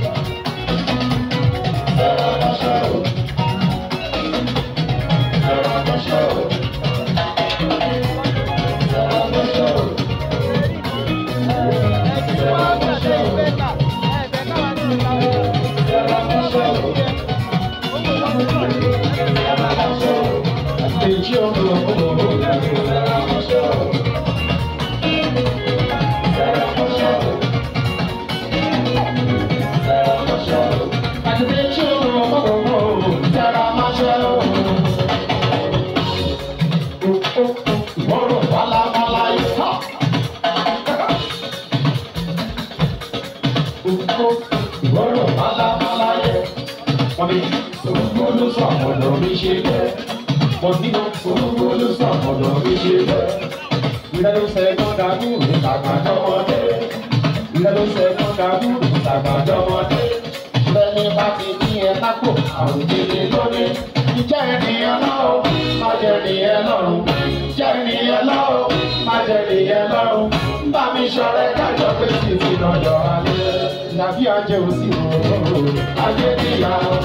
Ìwọ́rọ̀ málámáláyé, wọ́n ní orúkọ ló sọ ọ̀dọ̀ mi ṣe bẹ́ẹ̀. Wọ́n ní orúkọ ló sọ ọ̀dọ̀ mi ṣe bẹ́ẹ̀. Ilé ló ṣe kọ́ńdà dúró tàgbàjọ́mọdé. Ilé ló ṣe kọ́ńdà dúró tàgbàjọ́mọdé. Bẹ́ẹ̀ni bá ti ní ẹ lápò, àrùn kìíní lónìí. Ìjẹ́ ènìyàn náà ó, má jẹ́ ènìyàn lọ́rùn. Ìjẹ́ ènìyàn náà ó, má jẹ́ ènìyàn lọ́rùn. Bá mi ṣọ̀rẹ́ kájọ pé títí lọ́jọ́ alẹ́. Ìyàbí ajé òsì òróró, ajé níyà ó.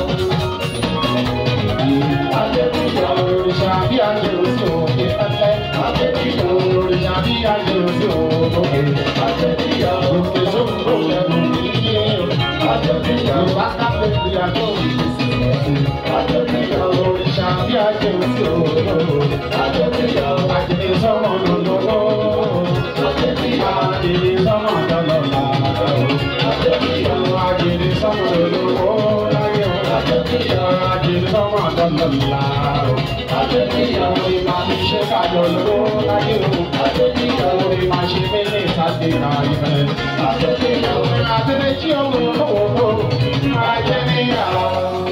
Ajé níyà òrìṣà bí ajé òsì òkè pẹ́pẹ́. Ajé níyà òrìṣà bí ajé òsì òkè. Ajé níyà òkè sóhun ló ṣẹ́gun ní ilé. Yorùbá kápẹ́ ìyàtọ̀ òrìṣà bí ajé òsì òòrò. Àjèjì sọ́mọ lọ́lọ́lọ́. Àjèjì sọ́mọ lọ́lọ́lá. Àjèjì sọ́mọ lọ́lọ́lọ́ láyé o. Àjèjì sọ́mọ lọ́lọ́lá. Orí máa ń ṣe kájọ lọ́wọ́ láyé o. Orí máa ṣe mélé sáde náà ìfẹ́. Àtẹ̀lẹ́ tí ó wò ó wò ó máa jẹ́ níyàwó.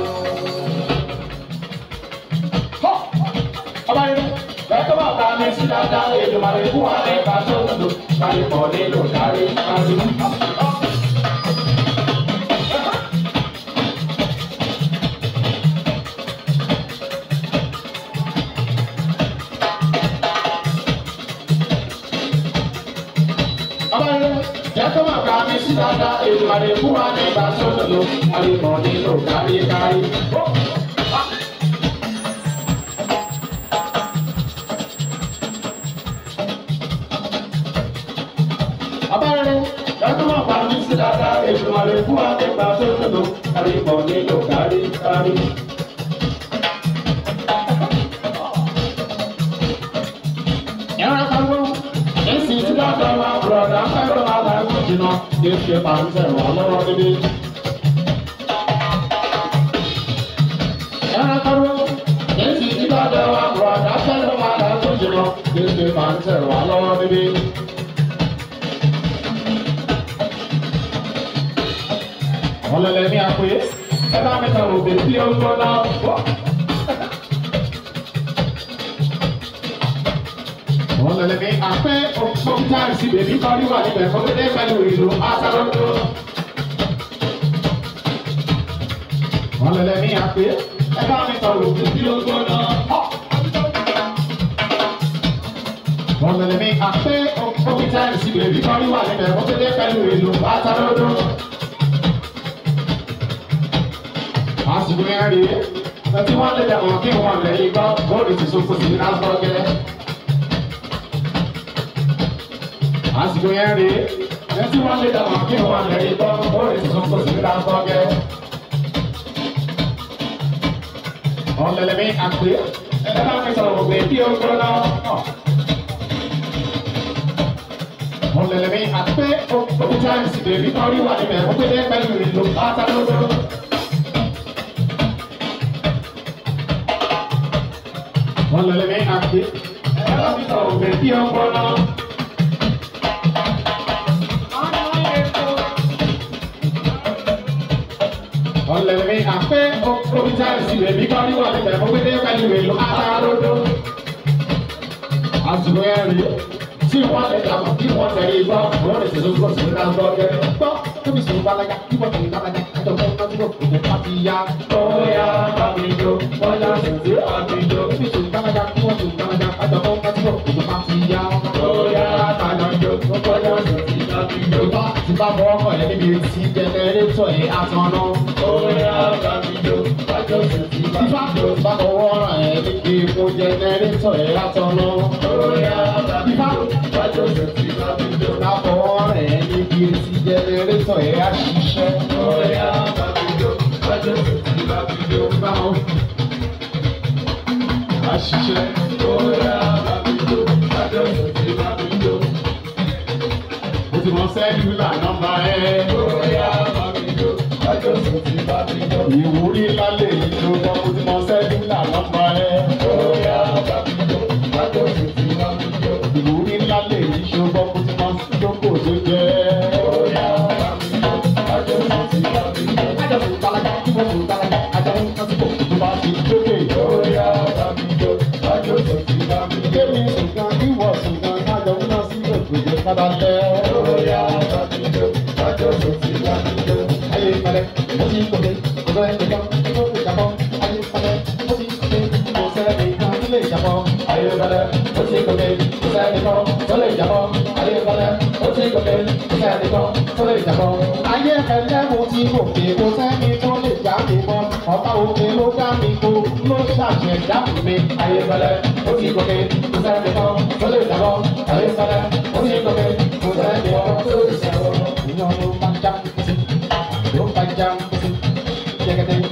Ọba yẹn lẹ́tọ́ bá ta mi sí dáadáa, èdè màlẹ̀ fún wa ní ìgbà tó ń lò. Káyọ̀ pọ̀ nílò kárí kárí. Ọba yẹn lẹ́tọ́ bá ta mi sí dáadáa, èdè màlẹ̀ fún wa ní ìgbà tó ń lò. Káyọ̀ pọ̀ nílò kárí kárí. abẹ́rẹ́ lọ́dún wọn pa mí sí dáadáa èso àlè fún wa nípa tó ń lò kárí pọ̀ nílò kárí kárí. ẹ̀rọ kagbó èsì tí dáadáa wa bùrọ̀dá fẹ́ràn aláìkú jìnnà kí n ṣe pàǹtẹ̀ wà lọ́wọ́ níbí. ẹ̀rọ kagbó èsì tí dáadáa wa bùrọ̀dá fẹ́ràn aláìkú jìnnà kí n ṣe pàǹtẹ̀ wà lọ́wọ́ níbí. àwọn lẹlẹ ní àpè ẹ bá mi sọ̀rọ̀ òbí tí ó ń gbóná bọ̀. àwọn lẹlẹ ní àpè òkúta sí bèbí kọ́rí wà níbẹ̀ fọdúdé pẹ̀lú ìlú asáròdó. àwọn lẹlẹ ní àpè ẹ bá mi sọ̀rọ̀ òbí tí ó ń gbóná. àwọn lẹlẹ ní àpè òkúta sí bèbí kọ́rí wà níbẹ̀ fọdúdé pẹ̀lú ìlú asáròdó. àsìkò yẹn rí ẹtí wọn lè dàgbọn kí wọn lè yí gbọ bóòlù ti so fòsì ní lásán gẹlẹ. àsìkò yẹn rí ẹtí wọn lè dàgbọn kí wọn lè yí gbọ bóòlù ti so fòsì ní lásán gẹlẹ. ọ̀lẹ́lẹ̀ mi àpè ẹ bá mi sọ̀rọ̀ ògbé kí o gbọ́ náà. ọ̀lẹ́lẹ̀ mi àpè òkúta ìsìnkú èmi kan rí wà níbẹ̀ ó gbé dé pẹ̀lú ìlú pátá lọ́dọ̀. wọ́n lọ lẹ́mí àpè ẹ̀rọ mi sọ̀rọ̀ òbẹ̀ tí ó ń bọ́ náà. wọ́n lọ lẹ́mí àpè òkúta ìsìnkú èmi kan rí wà níbẹ̀ ó gbé dé pẹ̀lú ìlú pátá lọ́dọ̀. àsìkò yẹn rí tí wọ́n lè dàgbà kí wọ́n tẹ̀lé gbọ́ wọ́n lè tẹ̀lé gbọ́ sí ní ká gbọ́ gẹ́gẹ́ gbọ́ tóbi sọ̀rọ̀ balaga kí wọ́n tẹ̀lé balaga àjọ fún ọmọdé kò tó pàtì ya. bóyá bàbíjọ bóyá sèǹtì bàbíjọ tóbi sọ̀rọ̀ balaga kí wọ́n tẹ̀lé balaga àjọ fún ọmọdé kò tó pàtì ya. bóyá bàbíjọ bóyá sèǹtì bàbíjọ. ìbá ti bá bọ́ ọkọ̀ yẹn níbi tí jẹnẹrétọ̀ yẹn àtọ̀nà. bóyá bàbíjọ bóyá sèǹtì bàbíjọ. ìbá ti bá bọ́ ọ̀rọ̀ yẹn níbi tí jẹnẹrétọ̀ yẹn àtọ̀nà. bóyá bàbíjọ Lábọ̀ rẹ̀ níbi tí jẹnẹrétọ̀ ẹ̀ á ṣiṣẹ́. Bóyá bàbíjọ́ bájọ́ sí bàbíjọ́ báwọn. Á ṣiṣẹ́. Bóyá bàbíjọ́ bájọ́ sí bàbíjọ́. Mo ti mọ sẹ́lúlà nọ́mbà ẹ̀. Bóyá bàbíjọ́ bájọ́ sí bàbíjọ́. Ìwúrí lálẹ́ yìí ló gbọ́. Mo ti mọ sẹ́lúlà nọ́mbà ẹ̀. Bóyá bàbíjọ́ bájọ́ sí bàbíjọ́. Ìwúrí lálẹ́ yìí ṣùgbọ́n mo ti mọ jókòó tó jẹ́. Bóyá bàbíjọ́ bájọ́ sí bàbíjọ́. Àjọ fún balaga kí wọ́n fún balaga. Àjọ fún kásìkò tó bá ti jókè. Bóyá bàbíjọ́ bájọ́ sí bàbíjọ́. Kémi sùnkàn kí wọ́n sùnkàn kájọ fún náà sí òkèjì padà lẹ́. Bóyá bàbíjọ́ bájọ́ sí bàbíjọ́. Ayé ìpàdé, ó ti kòkè, kò sọ ẹnìkan, ó ti jàpọ̀. Ayé ìpàdé, ó ti kòkè, kò sọ ẹnìkan, ó lè jàpọ̀. Ayé ìpàdé, ó ti kòkè, kò sọ ẹnìkan, ó lè jàpọ̀. Ayé ìpàdé, ó ti kòkè, kò sọ ẹnìkan, ó lè jàpọ̀. Ayé ìpàdé, mo ti kòkè, kò sẹ́ni tó lè já mi mọ́. Ọ̀pá òkè ló dá mi kó, ló ṣàṣẹ̀dá mi. Ayé ìpàdé, ó ti kòkè, kò sọ ẹnìkan, ó lè jàpọ̀. Ayé ìpàdé, ó ti kòkè, kò sọ ẹnìkan, ó lè jàpọ̀. Ìyọ̀n ló máa já mi sí, ló máa já mi sí.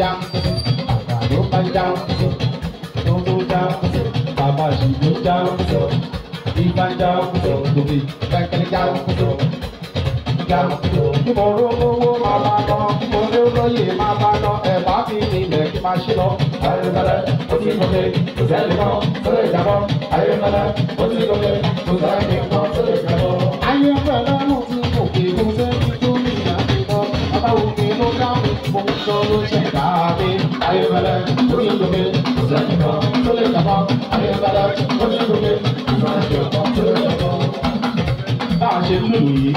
já àgbàdo bá já tó tó já bàbá ṣùgbọ́n já ìgbà já lórí kẹ́kẹ́ já já mo rówó máa bá lọ mo ní olóyè máa bá lọ ẹ̀ bá fi mi lẹ̀ kí máa ṣí lọ. ayélujára ó ti gòkè kò sẹ́ni kan tó lè jábọ́ ayélujára ó ti gòkè kò sẹ́ni kan tó lè jábọ́. ayélujára mo ti gòkè kò sẹ́ni tó lè jábọ́ bàbá òkè ló dá mi mo ń sọ ló ṣẹ̀dá mi. ayélujára ó ti gòkè kò sẹ́ni kan tó lè jábọ́ ayélujára ó ti gòkè kò sẹ́ni kan tó lè jábọ́. bá a ṣe ń lù yìí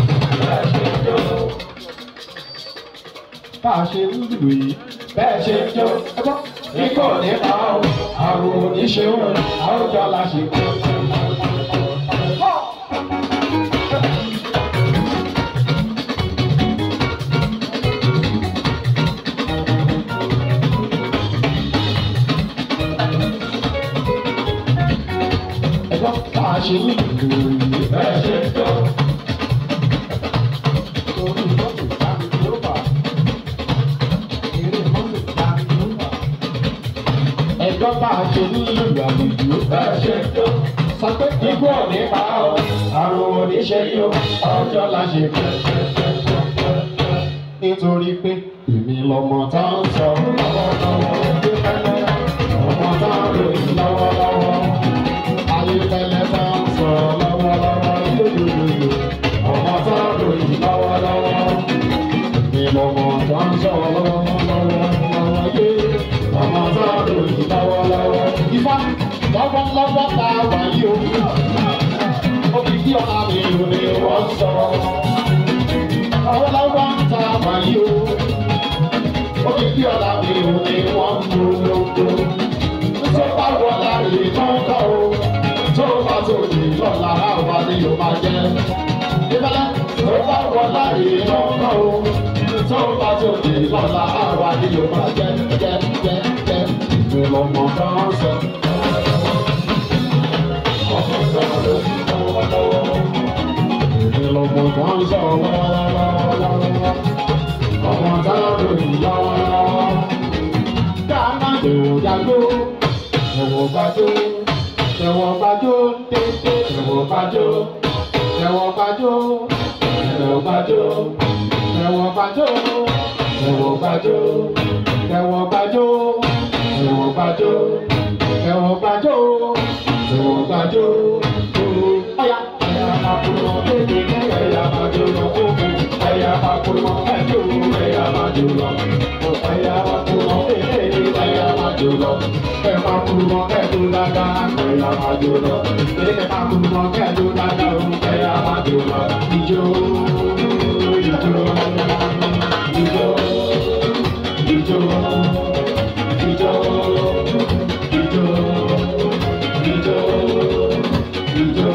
bá a ṣe ń lù yìí bẹ́ẹ̀ ṣe ń jó ẹgbọ́ ikọ̀ nípa o àrùn oníṣeun àwùjọ la ṣe kú. ẹgbọ́ bá a ṣe ń lù yìí bẹ́ẹ̀ ṣe ń jó. ẹjọ́ bá a ṣe ní ìlú àlejò bẹ́ẹ̀ ṣe tó. sọ pé ikú ọ̀nì pa ọ́ àrùn oníṣẹ́ yóò ọjọ́ la ṣe fẹ́. nítorí pé èmi lọmọ tá ń sọ lọ́wọ́lọ́wọ́ ọmọ tá ń ròyìn lọ́wọ́lọ́wọ́ ayéfẹ́lẹ́ tá ń sọ lọ́wọ́lọ́wọ́ yóyóyóyó ọmọ tá ń ròyìn lọ́wọ́lọ́wọ́ èmi lọmọ tá ń sọ lọ́wọ́lọ́wọ́ yé ọmọ tá ń ròyìn lọ́wọ́lọ́wọ́ ifá lọ́wọ́lọ́wọ́ tá a wà yí o òkìkí ọ̀la mi ò ní wọ́n sọ lọ́wọ́lọ́wọ́ tá a wà yí o òkìkí ọ̀la mi ò ní wọ́n mú lóko tó bá wọlá rè kọ́kọ́ o tó bá tó lè lọ́la àwa ni yóò máa jẹ́ ìbálẹ̀ tó bá wọlá rè kọ́kọ́ o tó bá tó lè lọ́la àwa ni yóò máa jẹ́ jẹ́ jẹ́ jẹ́ ìgbìmọ̀ kan sọ. Ìgbìmọ̀ kan sọ lọ́wọ́lọ́wọ́ ọmọ tá a lò ní lọ́wọ́lọ́wọ́ dáná lòó jágbó ẹ̀wọ̀n gbàjó ẹ̀wọ̀n gbàjó tètè ẹ̀wọ̀n gbàjó ẹ̀wọ̀n gbàjó ẹ̀wọ̀n gbàjó ẹ̀wọ̀n gbàjó ẹ̀wọ̀n gbàjó ẹ̀wọ̀n gbàjó ẹ̀wọ̀n gbàjó ẹ̀wọ̀n gbàjó ẹ̀wọ̀n gbàjó ọ̀yà ẹ̀yà àkùrọ̀ tètè ẹ̀yà àjò lọ fún ẹ̀yà àkùrọ̀ ẹ̀jọ̀ ẹ̀yà àjò lọ ẹ̀yà àkùrọ̀ tètè ẹ̀yà àjò lọ ẹ̀yà àkùrọ̀ ẹ̀jọ̀ dáadáa ẹ̀yà àjò lọ ẹ̀yà àkùrọ̀ ẹ̀jọ̀ dáadáa ẹ̀yà àjò lọ ìjó ìjó ìjó ìjó ìjó ìjó ìjó ìjó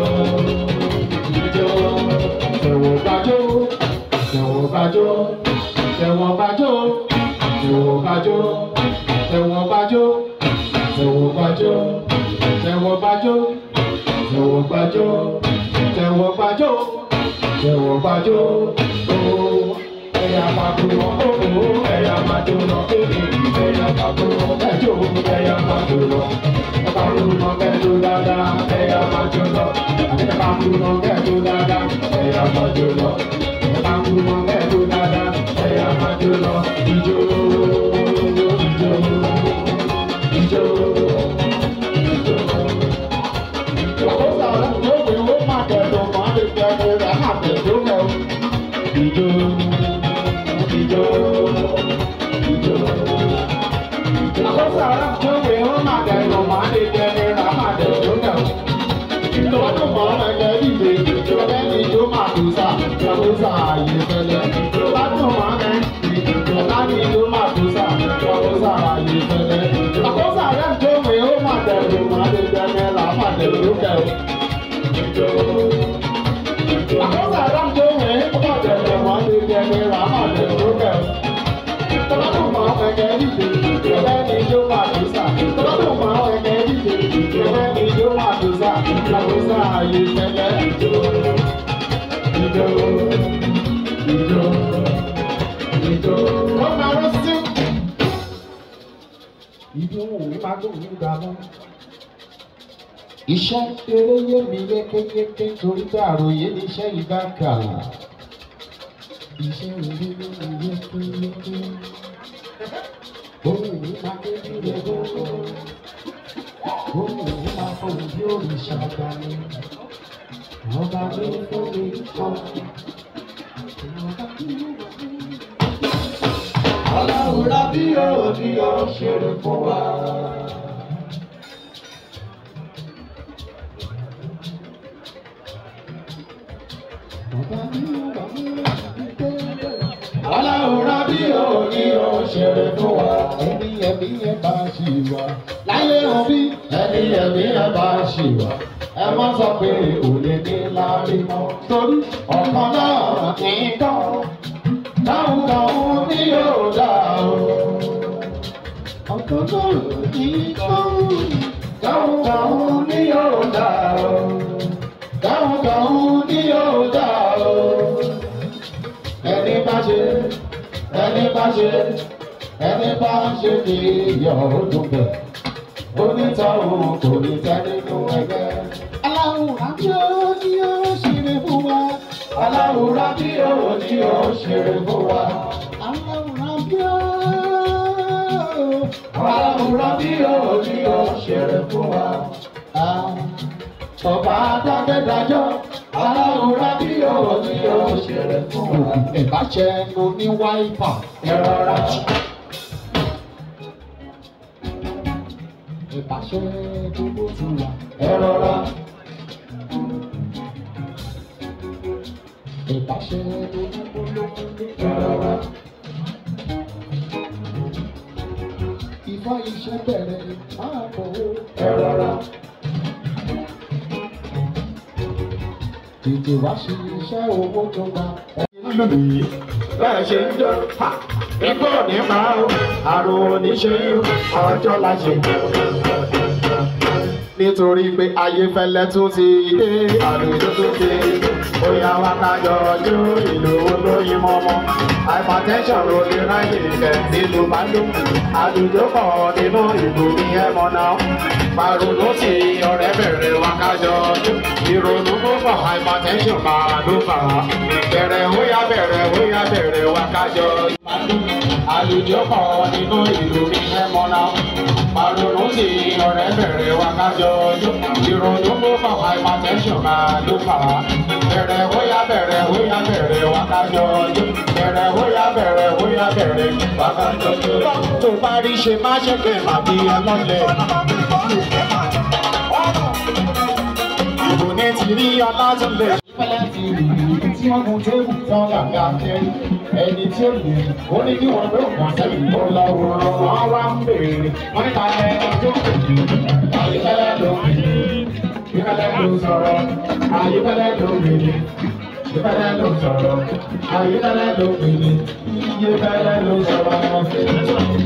ìjó ẹ̀wọ̀n gbàjó ẹ̀wọ̀n gbàjó ẹ̀wọ̀n gbàjó ẹ̀wọ̀n gbàjó ẹ̀wọ̀n gbàjó ẹ̀wọ̀n gbàjó ẹ̀wọ̀n gbàjó ẹ̀wọ̀n gbàjó ẹ̀wọ̀n gbàjó ẹ̀wọ̀n gbàjó ooo ẹ̀yà pàkúrọ̀ ooo ẹ̀yà màjò lọ ẹ̀yà pàkúrọ̀ ẹ̀jọ̀ ẹ̀yà màjò lọ pàkúrọ̀ ẹ̀jọ̀ dáadáa ẹ̀yà màjò lọ ẹ̀yà pàkúrọ̀ ẹ̀jọ̀ dáadáa ẹ̀yà màjò lọ pàkúrọ̀ ẹ̀jọ̀ dáadáa ẹ̀yà màjò lọ ìjó ìjó ìjó ìjó. Ìjọba ló wí wó má kẹ̀dùn má lè kẹ́kẹ́ rẹ̀ má kẹ̀dùn mọ́. Ìjó ìjó ìjó. Ìjọba ló wí wó má kẹ̀dùn má lè kẹ́kẹ́ rẹ̀ má kẹ̀dùn mọ́. Ìjọba tó mọ̀ ọ́n ẹgbẹ́ ìdè ìjọba ẹni ìjó má tó sà ìjọba sà àyè fẹlẹ̀. Ìjọba tó mọ̀ ọ́n ẹ ìjọba ní ìjó má tó sà ìjọba sà àyè fẹlẹ̀. Àkọsà rẹ̀ tó wí wó má kẹ̀dùn má lè kẹ́kẹ́ rẹ̀ má kẹ̀dùn mọ́. Ìjó àkọsà rẹ̀ tó wí wó má kẹ̀dùn má lè kẹ́kẹ́ rẹ̀ má kẹ̀dùn mọ́. Ìjọba tó mọ̀ ọ́n ẹgbẹ́ ìdè ìjọba ẹni ìjó má tó sà ìjọba tó mọ̀ ọ́n ẹgbẹ́ ìdè ìjọba ẹni ìjó má tó sà ìjọba sà àyè fẹlẹ̀. Ìjó ìjó ìjó ìjó. Ó máa rọ́ sí òun gbà mọ́. Iṣẹ́ eré yé mi yékéyéké torí pé àròyé ni iṣẹ́ yìí bá kà. Iṣẹ́ eré yé mi yékéyéké. Ohun mi máa ké bí rẹ̀ gbogbo. Ohun mi máa fọ̀hún bí òrìṣà dání. Ọba mi fún mi kọ́. Ọlọ́run bí yóò ní yóò ṣeré fún wa. Ọlọ́run bí yóò ní yóò ṣeré fún wa. Ẹni ẹ̀mí ẹ̀ bá ṣì wá. Láyé hàn bí ẹni ẹ̀mí ẹ̀ bá ṣì wá. Ẹ má sọ pé òde ní láàrin mọ́. Torí ọ̀kan náà kì í tán dáhùn dáhùn ní yóò dá o. ọ̀tọ̀ náà ní dáhùn dáhùn dáhùn ní yóò dá o. dáhùn dáhùn ní yóò dá o. ẹni bá ṣe ẹni bá ṣe ẹni bá ṣe ní iyọ̀ ọdún bẹ̀. onítọ̀hún kò ní tẹ́ nínú ẹgbẹ́. aláwòrán tí ó ní ó ṣeré fún wa aláwòrán bí ó ní ó ṣeré fún wa. aláwòrán bí ó aláwòrán bí ó ní ó ṣeré fún wa. ọba adágbẹ́dájọ́ aláwòrán bí ó ní ó ṣeré fún wa. ìbáṣẹ nu ní wáìpà ẹ̀rọra. ìbáṣẹ gbogbo ti wà ẹ̀rọra. ìbáṣe rárá. Ìfá iṣẹ́ bẹ̀rẹ̀ máa bọ̀ ó rárá. Tètè wá sí iṣẹ́ owó tó gba. Lónìí bẹ́ẹ̀ ṣe ń jọ ikú òní máa ń àrùn oníṣe ọjọ́ la ṣe nítorí pé ayé fẹlẹ tún ti dé àlùjọ tún ti bóyá wá kájọ ojú ìlú olóyin mọmọ hypertension ló lè ráyè ìfẹ́ nílùú bàdó àlùjọ pọ̀ nínú ìlú ní ẹmọ náà pàrọ̀nù sí ọ̀rẹ́ bẹ̀rẹ̀ wá kájọ ojú ìrònú púpọ̀ hypertension máa ló fà á bẹ̀rẹ̀ hóyá bẹ̀rẹ̀ hóyá bẹ̀rẹ̀ wá kájọ ojú àlùjọ pọ̀ nínú ìlú ní ẹmọ náà pàrọ̀nù sí ọ̀rẹ́ bẹ̀rẹ̀ wá kájọ ojú ìrònú púpọ̀ hypertension máa ló fà á bẹ̀rẹ̀ hóyá bẹ̀rẹ̀ hóyá bẹ̀rẹ̀ wá kájọ ojú bẹ̀rẹ̀ hóyá bẹ̀rẹ̀ hóyá bẹ̀rẹ̀ wá kájọ ojú. tó bá rí ṣe má ṣe pé màbí ẹ lọ́lẹ̀. ìbò ní ti rí ọlá tó lè ṣe fẹ́lẹ́ ti rí tí wọ́n gun tébù tán gàgà kẹ́rì ẹni tí ó lè ó ní kí wọ́n gbé òkàn sẹ́yìn tó lọ wòran wọn wá ń béèrè wọ́n níta ẹni tó kù jù àyíkẹ́lẹ́ ló ń bì ìfẹ́lẹ́ ló sọ̀rọ̀ àyíkẹ́lẹ́ ló ń bì ìfẹ́lẹ́ ló sọ̀rọ̀ àyíkẹ́lẹ́ ló ń bì ìfẹ́lẹ́ ló sọ̀rọ̀.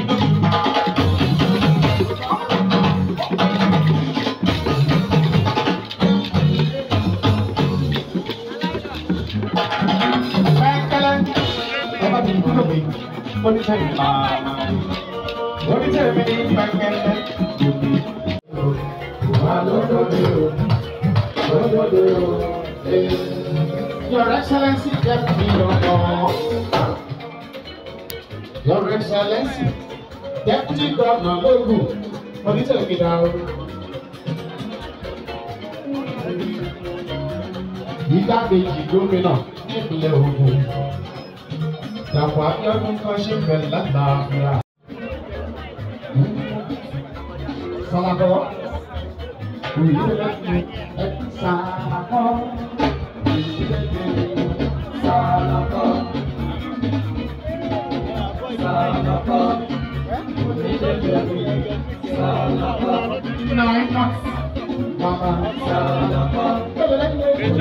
Your Excellency, Deputy Governor. Your Excellency, Deputy Governor Logu, onítẹ̀mí dá o. Igbákejì gómìnà nípínlẹ̀ Ògùn. Dàpọ̀ Abíọ́dún kan ṣe bẹ̀rẹ̀ látàáfíà. Sọlákọ́. Òyìnbó ẹ sàkọ́. Sàkọ́. Sàkọ́. Sàkọ́. Nine months. Mama Sàkọ́.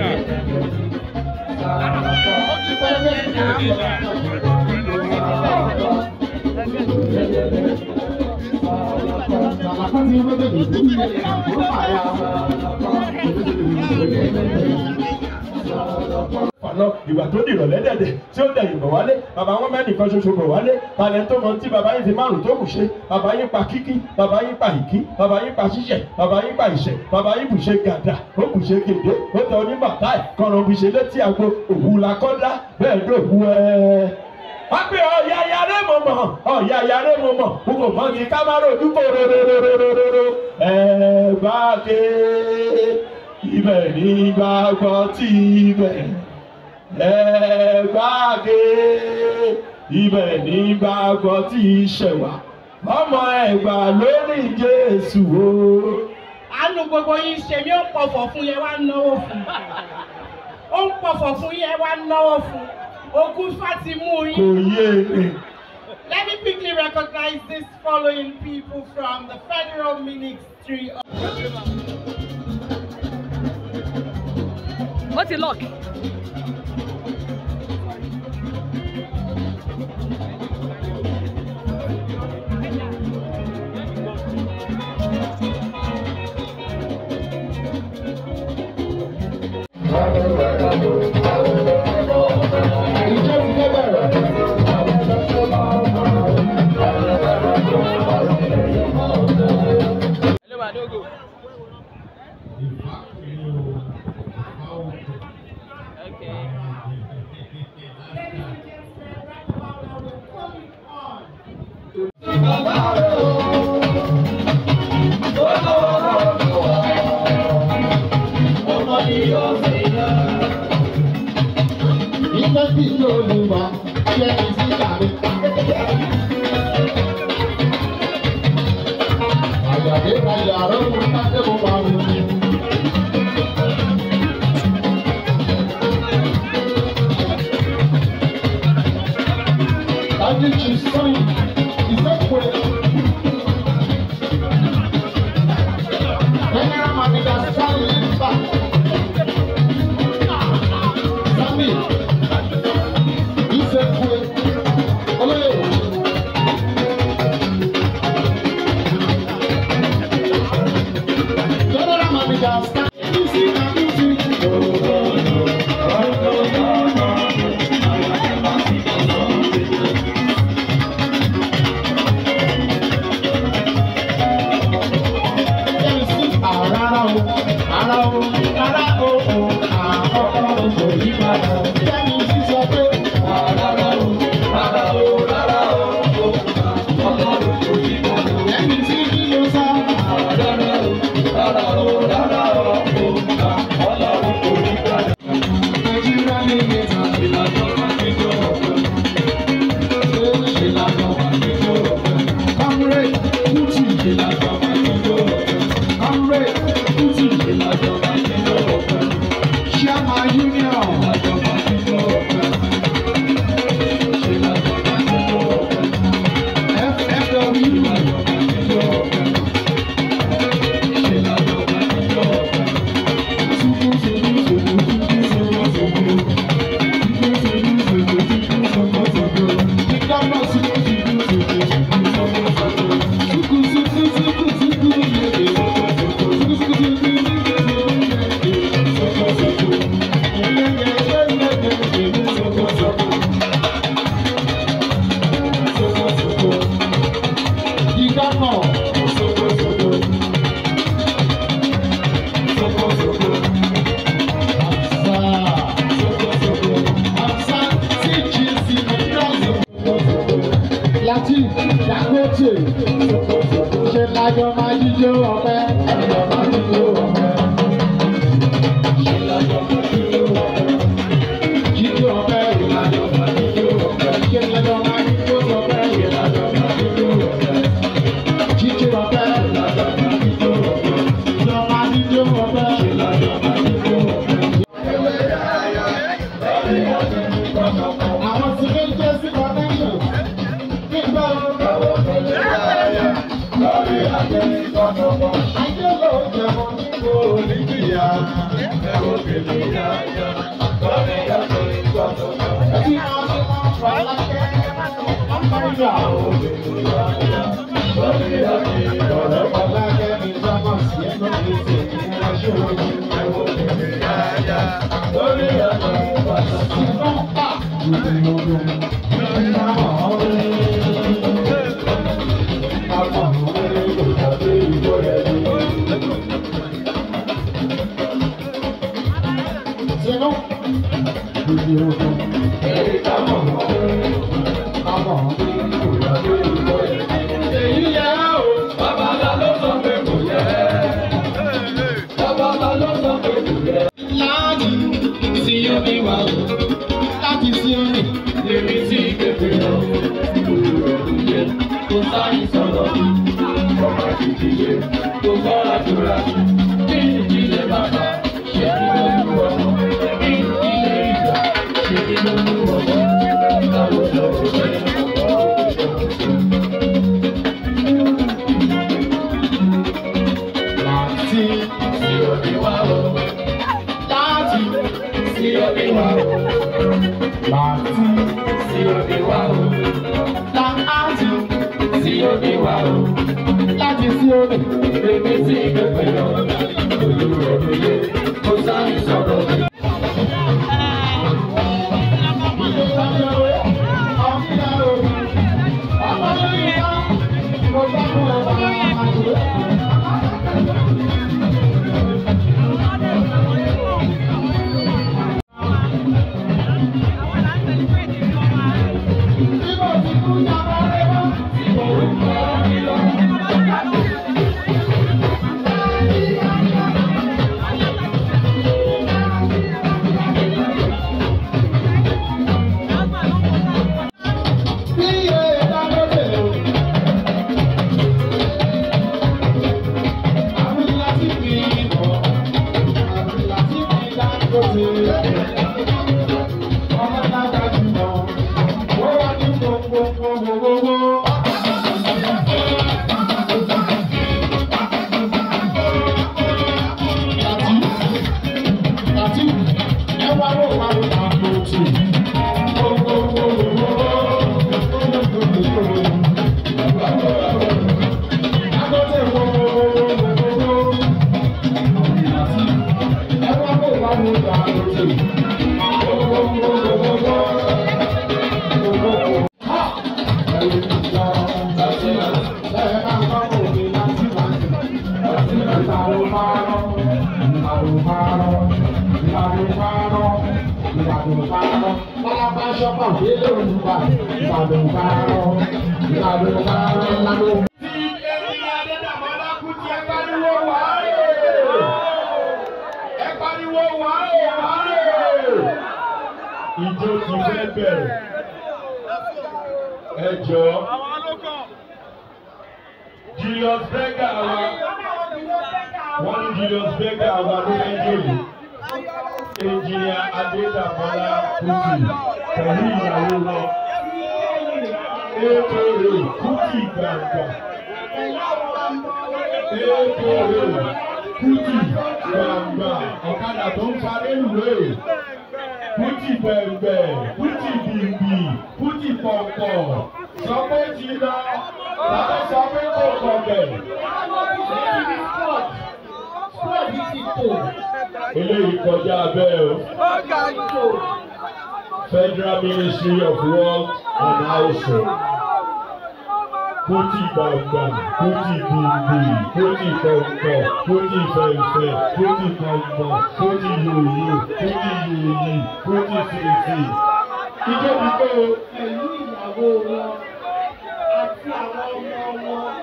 lọ ìgbà tó dìrọ̀ lẹ́dẹ̀dẹ̀ tí ó dẹ̀yìn bọ̀ wálé bàbá wọn mẹ́rin kan ṣoṣo bọ̀ wálé talẹ̀ tó mọ tí bàbá yín fi márùn tó kù ṣe bàbá yín pa kíkí bàbá yín pa ìkí bàbá yín pa ṣíṣẹ̀ bàbá yín pa ìṣẹ̀ bàbá yín bù ṣe gàdà ó bù ṣe gèdè ó tẹ oníbàtà ẹ̀ kọ̀rọ̀ bù ṣe létí àgbo òwú la kọ́dá bẹ́ẹ̀ dòwú ẹ̀ wápẹ́ ọ̀yà yàrá mo mọ̀ ọ̀yà yàrá mo mọ̀ n kò mọ̀ ní kámárò dúpọ̀ rorororororo ẹ̀ bá ké ibẹ̀ ní gbàgbọ́ tí ibẹ̀ ẹ̀ bá ké ibẹ̀ ní gbàgbọ́ tí ìṣẹ̀wà ọmọ ẹ̀gbà lórí Jésù o. àánú gbogbo yín ṣe mí ó ń pọ̀fọ̀ fún yẹn wá náwó fún ó ń pọ̀fọ̀ fún yẹn wá náwó fún ogun fatimu kò yín. yé e. Let me quickly recognize these following people from the Federal Ministry of. What's your lock? Ìjọ ti fẹ́ bẹ̀rẹ̀. Ìjọ tí ìjọ olùwà ṣe ní sí ìkàwé. Àyàdé ayà rẹ̀ mú pàṣẹ mú pa mi. Dájú jù sọ́yìn, ìsẹ́kùn ẹ̀. General Manager Stanley Limba. Sami, ìsẹ́kùn ẹ̀. Olóyè. General Manager Stanley Rárá o, rárá o, rárá o, o, àkọ́kọ́ kò yí padà. Kẹ́mi ti sọ pé rárá o, rárá o, rárá o, o, àkọ́kọ́ kò yí padà. Kẹ́mi tí kí ló sọ? Rárá o, rárá o, rárá o, o, àkọ́kọ́ kò yí padà. Nàìjíríà ní ìgbésà ìlànà ìjọ ọ̀pẹ. Ìlànà ìjọ ọ̀pẹ. Kọ́múrẹ́ Kútì ìlànà ìjọ ọ̀pẹ. Kọ́múrẹ́ Kútì ìlànà ìjọ ọ̀pẹ. Ṣíàmà Union ìlànà ìjọ ọ̀pẹ. Ìlànà ìjọ ọ̀pẹ. FFW ìlànà ìjọ ọ̀pẹ. Ìlànà ìjọ ọ̀pẹ. Ṣubú ṣubú ṣubú ṣubú ṣubú ṣubú. Láti Dangote, ṣe lájọ máa jíjó ọpẹ́. Lájọ máa jíjó ọpẹ́. Ṣe lájọ máa jíjó ọpẹ́. Jíjó ọpẹ́. Lájọ máa jíjó ọpẹ́. Ṣe lájọ máa jíjó ọpẹ́. Lájọ máa jíjó ọpẹ́. Jíjó ọpẹ́. Lájọ máa jíjó ọpẹ́. Lájọ máa jíjó ọpẹ́. Lájọ máa jíjó ọpẹ́. Àwọn tí ó ń jẹ́ sí connection. Nígbà wo lọ́wọ́ pẹ̀lú ayẹyẹ lórí àjẹmí kọ́nọ́mọ́. Ayé ló jẹun nígbò oníjìyà. Ẹ̀wọ̀n kìlì yáyà lórí àjẹmí kọ́nọ́mọ́. Ẹbí máa ń máa fà lákẹ́. Ọmọ ìyá òbí yáyà lórí àjẹmí kọ́nọ́mọ́. Lákẹ́ ní sábà sí ẹgbẹ́ gbèsè ní aṣọ òbí. Ẹ̀wọ̀n kìlì yáyà lórí àjẹmí kọ́nọ́mọ́. ìdílé tó gbọ́ àdúrà ní ìdílé bàbá ṣe kí ló ń wọ̀ ní ìdílé ìgbà ṣe kí ló ń wọ̀ láwùjọ òṣèlú. Láti sí òbí wa o, láti sí òbí wa o, láti sí òbí wa o, láti sí òbí wa o, láti sí òbí, èmi sí ìgbẹ́pẹ̀ lọ, olùrọ̀ lóye, kó sáré sọ̀rọ̀ mi. Ìjọ ti fẹ́ bẹ̀rẹ̀. Ẹ jọ. Julius Berger wa. Wọ́n ní Julius Berger wa ló fẹ́ jòlè. Engineer Adédàmọ́lá Kùtì pẹ̀lú ìyàwó wọn. Ekele Kùtì gbàgbà. Ekele Kùtì gbàgbà. Ọ̀kadà tó ń parí ìwé. Kùtì bẹ̀rẹ̀, Kùtì bìbì, Kùtì pọ̀pọ̀. Sọ pé ti lọ, tàbí sọ pé kò kọ̀bẹ̀. Eléyìí kọjá bẹ́ẹ̀ o. Federal Ministry of Work and Housing. Kùtì gbàgbà, Kùtì bìbì, Kùtì pọ̀pọ̀, Kùtì fẹ̀fẹ̀, Kùtì pọ̀pọ̀, Kùtì yòyò, Kùtì yòyì, Kùtì fèfè. Ìjọba pé o. pẹ̀lú ìyàwó wọn àti àwọn ọmọ wọn.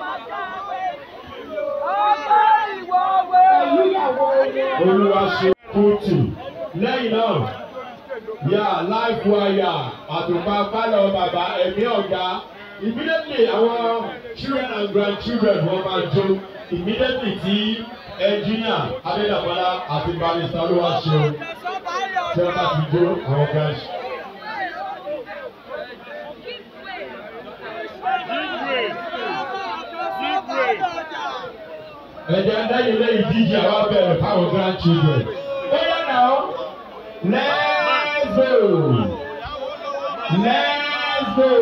Pẹ̀lú ìyàwó wọn. Olúwa ṣe Kùtì. Lẹ́yìn náà, yà láìpù àyà àtùpà pálọ̀ bàbá ẹ̀mí ọ̀gá. Immediately àwọn children and grandchildren wọ́n máa jó. Immediately tí engineer Adédàbọ́lá àti barista Olúwa ṣe o. Tí wọ́n bá ti jó àwọn grandchildren. ẹ̀jẹ̀ lẹ́yìn lẹ́yìn díje àwa bẹ̀rẹ̀ fáwọn grandchildren. bóyá náà let's go let's go.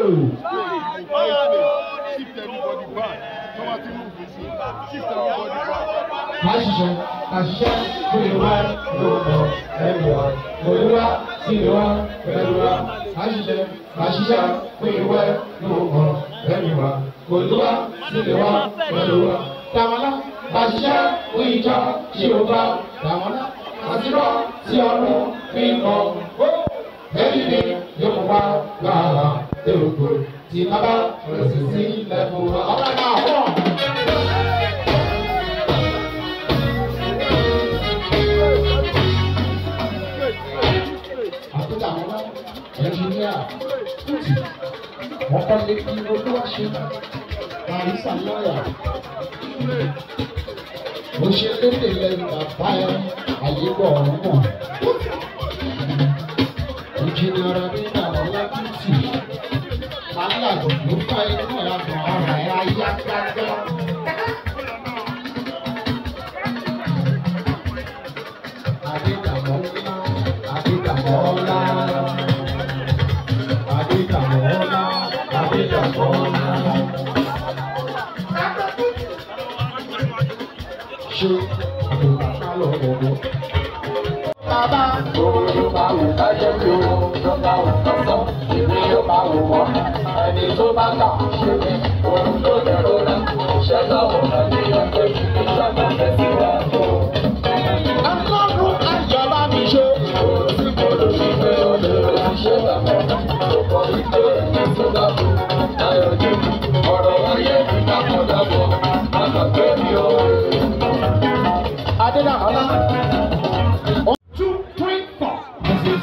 Àṣìṣe àṣìṣe kúrò wá lọ́wọ́ ẹ̀rù wa. Olúwa sì lè wá pẹ̀lú wa. Àṣìṣe àṣìṣe kúrò wá lọ́wọ́ ẹ̀rù wa. Olúwa sì lè wá pẹ̀lú wa. Tàmọ́lá àṣìṣe fún ìjọ tí o bá. Tàmọ́lá àṣìrọ̀ tí ọdún fi ń kọ́. Ẹni ni yóò wá lára èròkò tí bàbá rẹ̀ sì sí lẹ́fún wa. Ọ̀rẹ́ náà wọ̀. àtúntàmọ́lá ẹnjìníà kùtì wọ́n kọ́ lé kí olúwa ṣe barista lọ́ọ̀yà Mo ṣe lédè lẹ́yìn bàbá ẹ, àyíbọ̀ ọ̀hún mọ̀. Ìjìnlẹ̀ ọ̀rọ̀ mi dàrọ̀ lákìtì. Màálà ló fa inú ẹ̀ àmọ́ ọ̀rọ̀ ẹ̀ ayá gágá. Adédàmọ́ ńlá, Adédàmọ́ ńlá. Adédàmọ́ ńlá, Adédàmọ́ ńlá. Ṣé àbùkà lọ wọ̀wọ̀? Bàbá òun bá wù kájẹ́ mi o, ló bá wù kọ́sọ́, èmi yóò bá wù wọ́n. Ẹni tó bá kà ṣe mí, òun ló dẹ̀rọ rẹ̀. Ṣé lọ́wọ́ náà ní ọjọ́ ìṣẹ́ ìṣọ́nà tẹ̀síwájú? Ọlọ́run ayọ̀ bá mi ṣe. Òun sì gbọdọ̀ sí pé ó lè ṣe bàbá. Ọkọ̀ ìgbé ẹ̀yìn tó bá bù. Ayọ̀ jù ọ̀rọ̀ ayé mi dákọ̀ dábọ̀. Àgbàgbé mi ò. Adédàmọ́lá. One, two, three, four. This is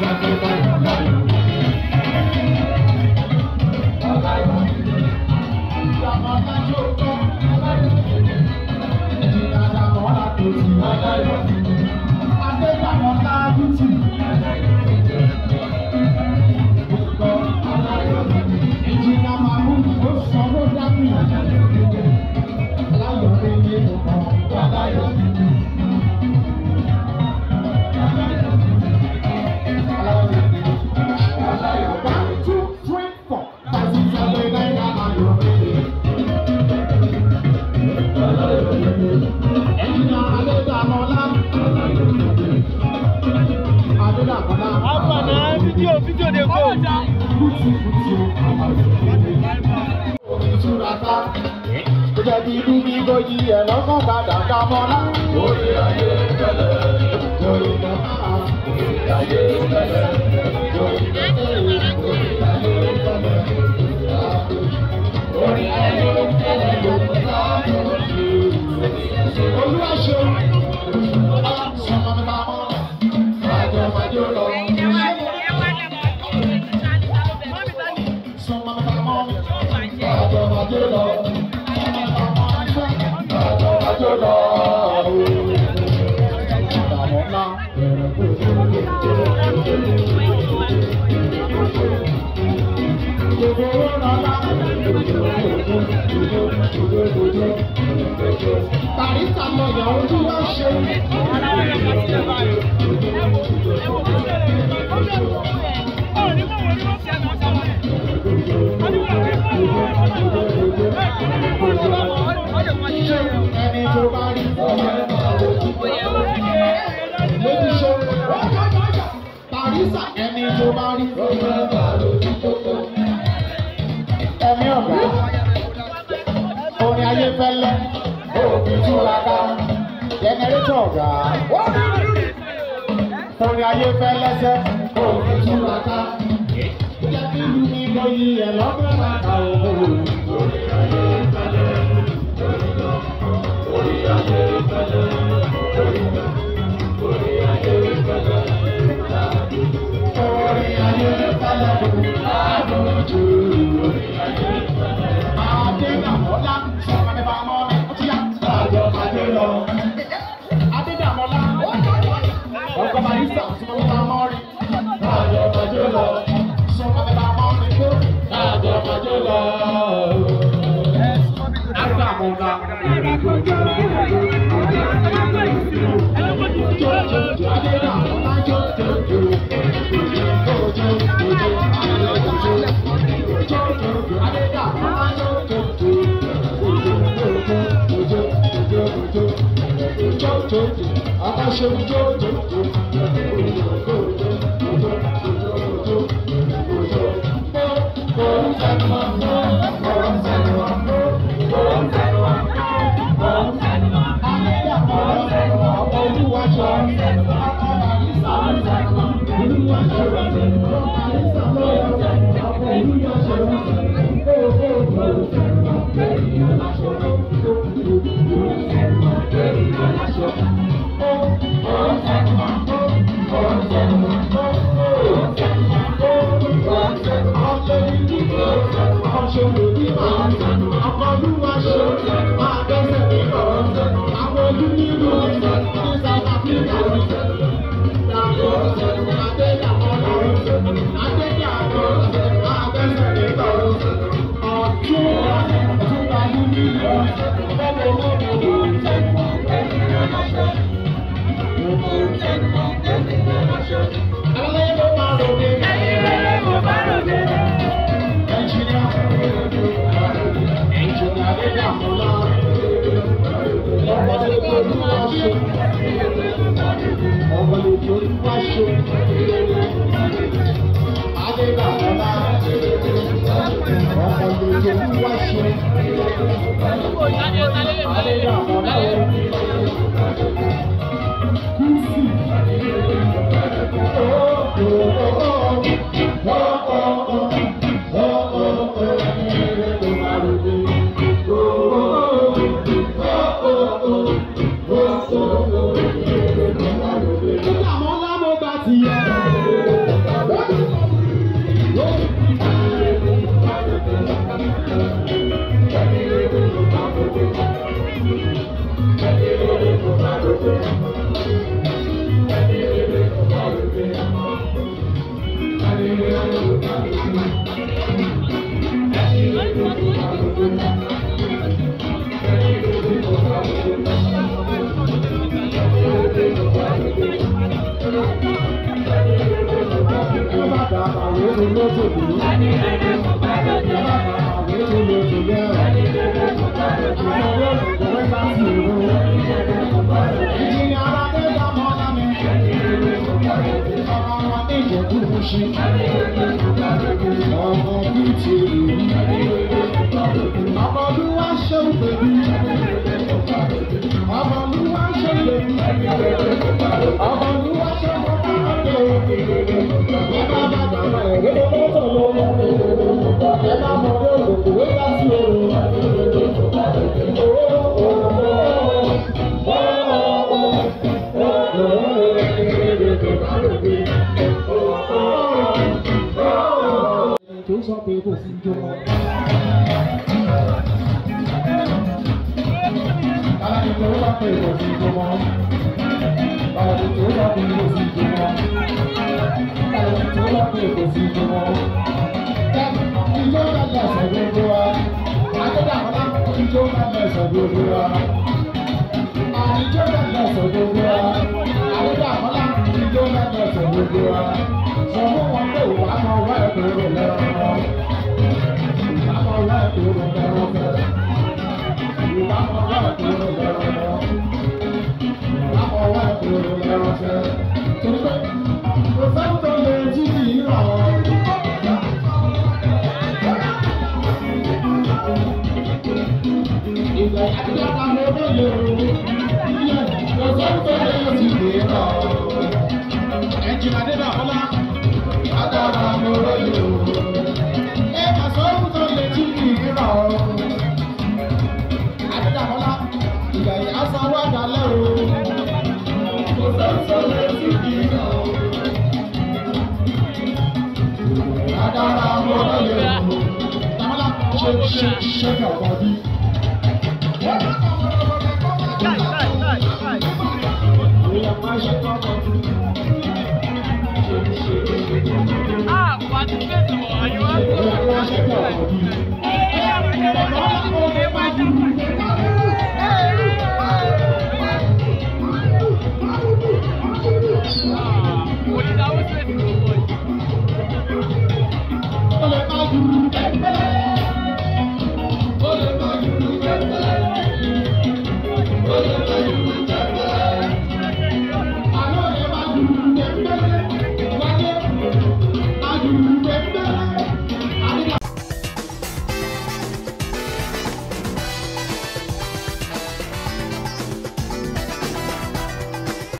One, two, three, four. Àfààní fídíò fídíò dey go. Jẹ́ bí inú mi kò yí ẹ̀ lọ́kàn padà ká mọ́lá. Orí ayé tẹ́lẹ̀, lórí náà. Orí ayé tẹ́lẹ̀, lórí náà. Orí ayé tẹ́lẹ̀, orí ayé tẹ́lẹ̀, lórí náà. Olúwa ṣeun, sọmọ mi máa mọ́, àjọ májò lọ. Sọmọ mi máa mọ́, àjọ májò lọ. Àjọ májò lọ. Ìdààmú ńlá, Barista lọ́yà ojú wa ṣe. Ẹni tó bá rí lójú ṣe. Barista ẹni tó bá rí ẹ̀mí ọ̀gá. Orin ayé fẹ́lẹ́, òògùn túra ká, jẹnẹrétọ̀ ọ̀gá. Orin ayé fẹ́lẹ́ sẹ́, òògùn túra ká. Jẹ́ kí ìlú mi lọ yí ẹ̀ lọ́gbẹ́ bàtà òun. Orin ayé fẹ́lẹ́, orin ayé fẹ́lẹ́, orin ayé fẹ́lẹ́. Orin ayé fẹ́lẹ́, àbójú. Orin ayé fẹ́lẹ́. Adédàmọ́lá, sọ̀rọ̀ mi bá mọ́ mi, ó ti yá. Àjọ àjọ lọ. Adédàmọ́lá, ọkọ̀ Marisa, sọ̀rọ̀ mi bá mọ́ rí. Àjọ àjọ lọ. Sọ̀rọ̀ mi bá mọ́ mi kó. Àjọ àjọ lọ. Adédàmọ́lá. Adédàmọ́lá jó jó jó. Ọkọ̀ olúwa ṣe máa dẹ́sẹ̀ nígbà. Shake, shake, shake your body.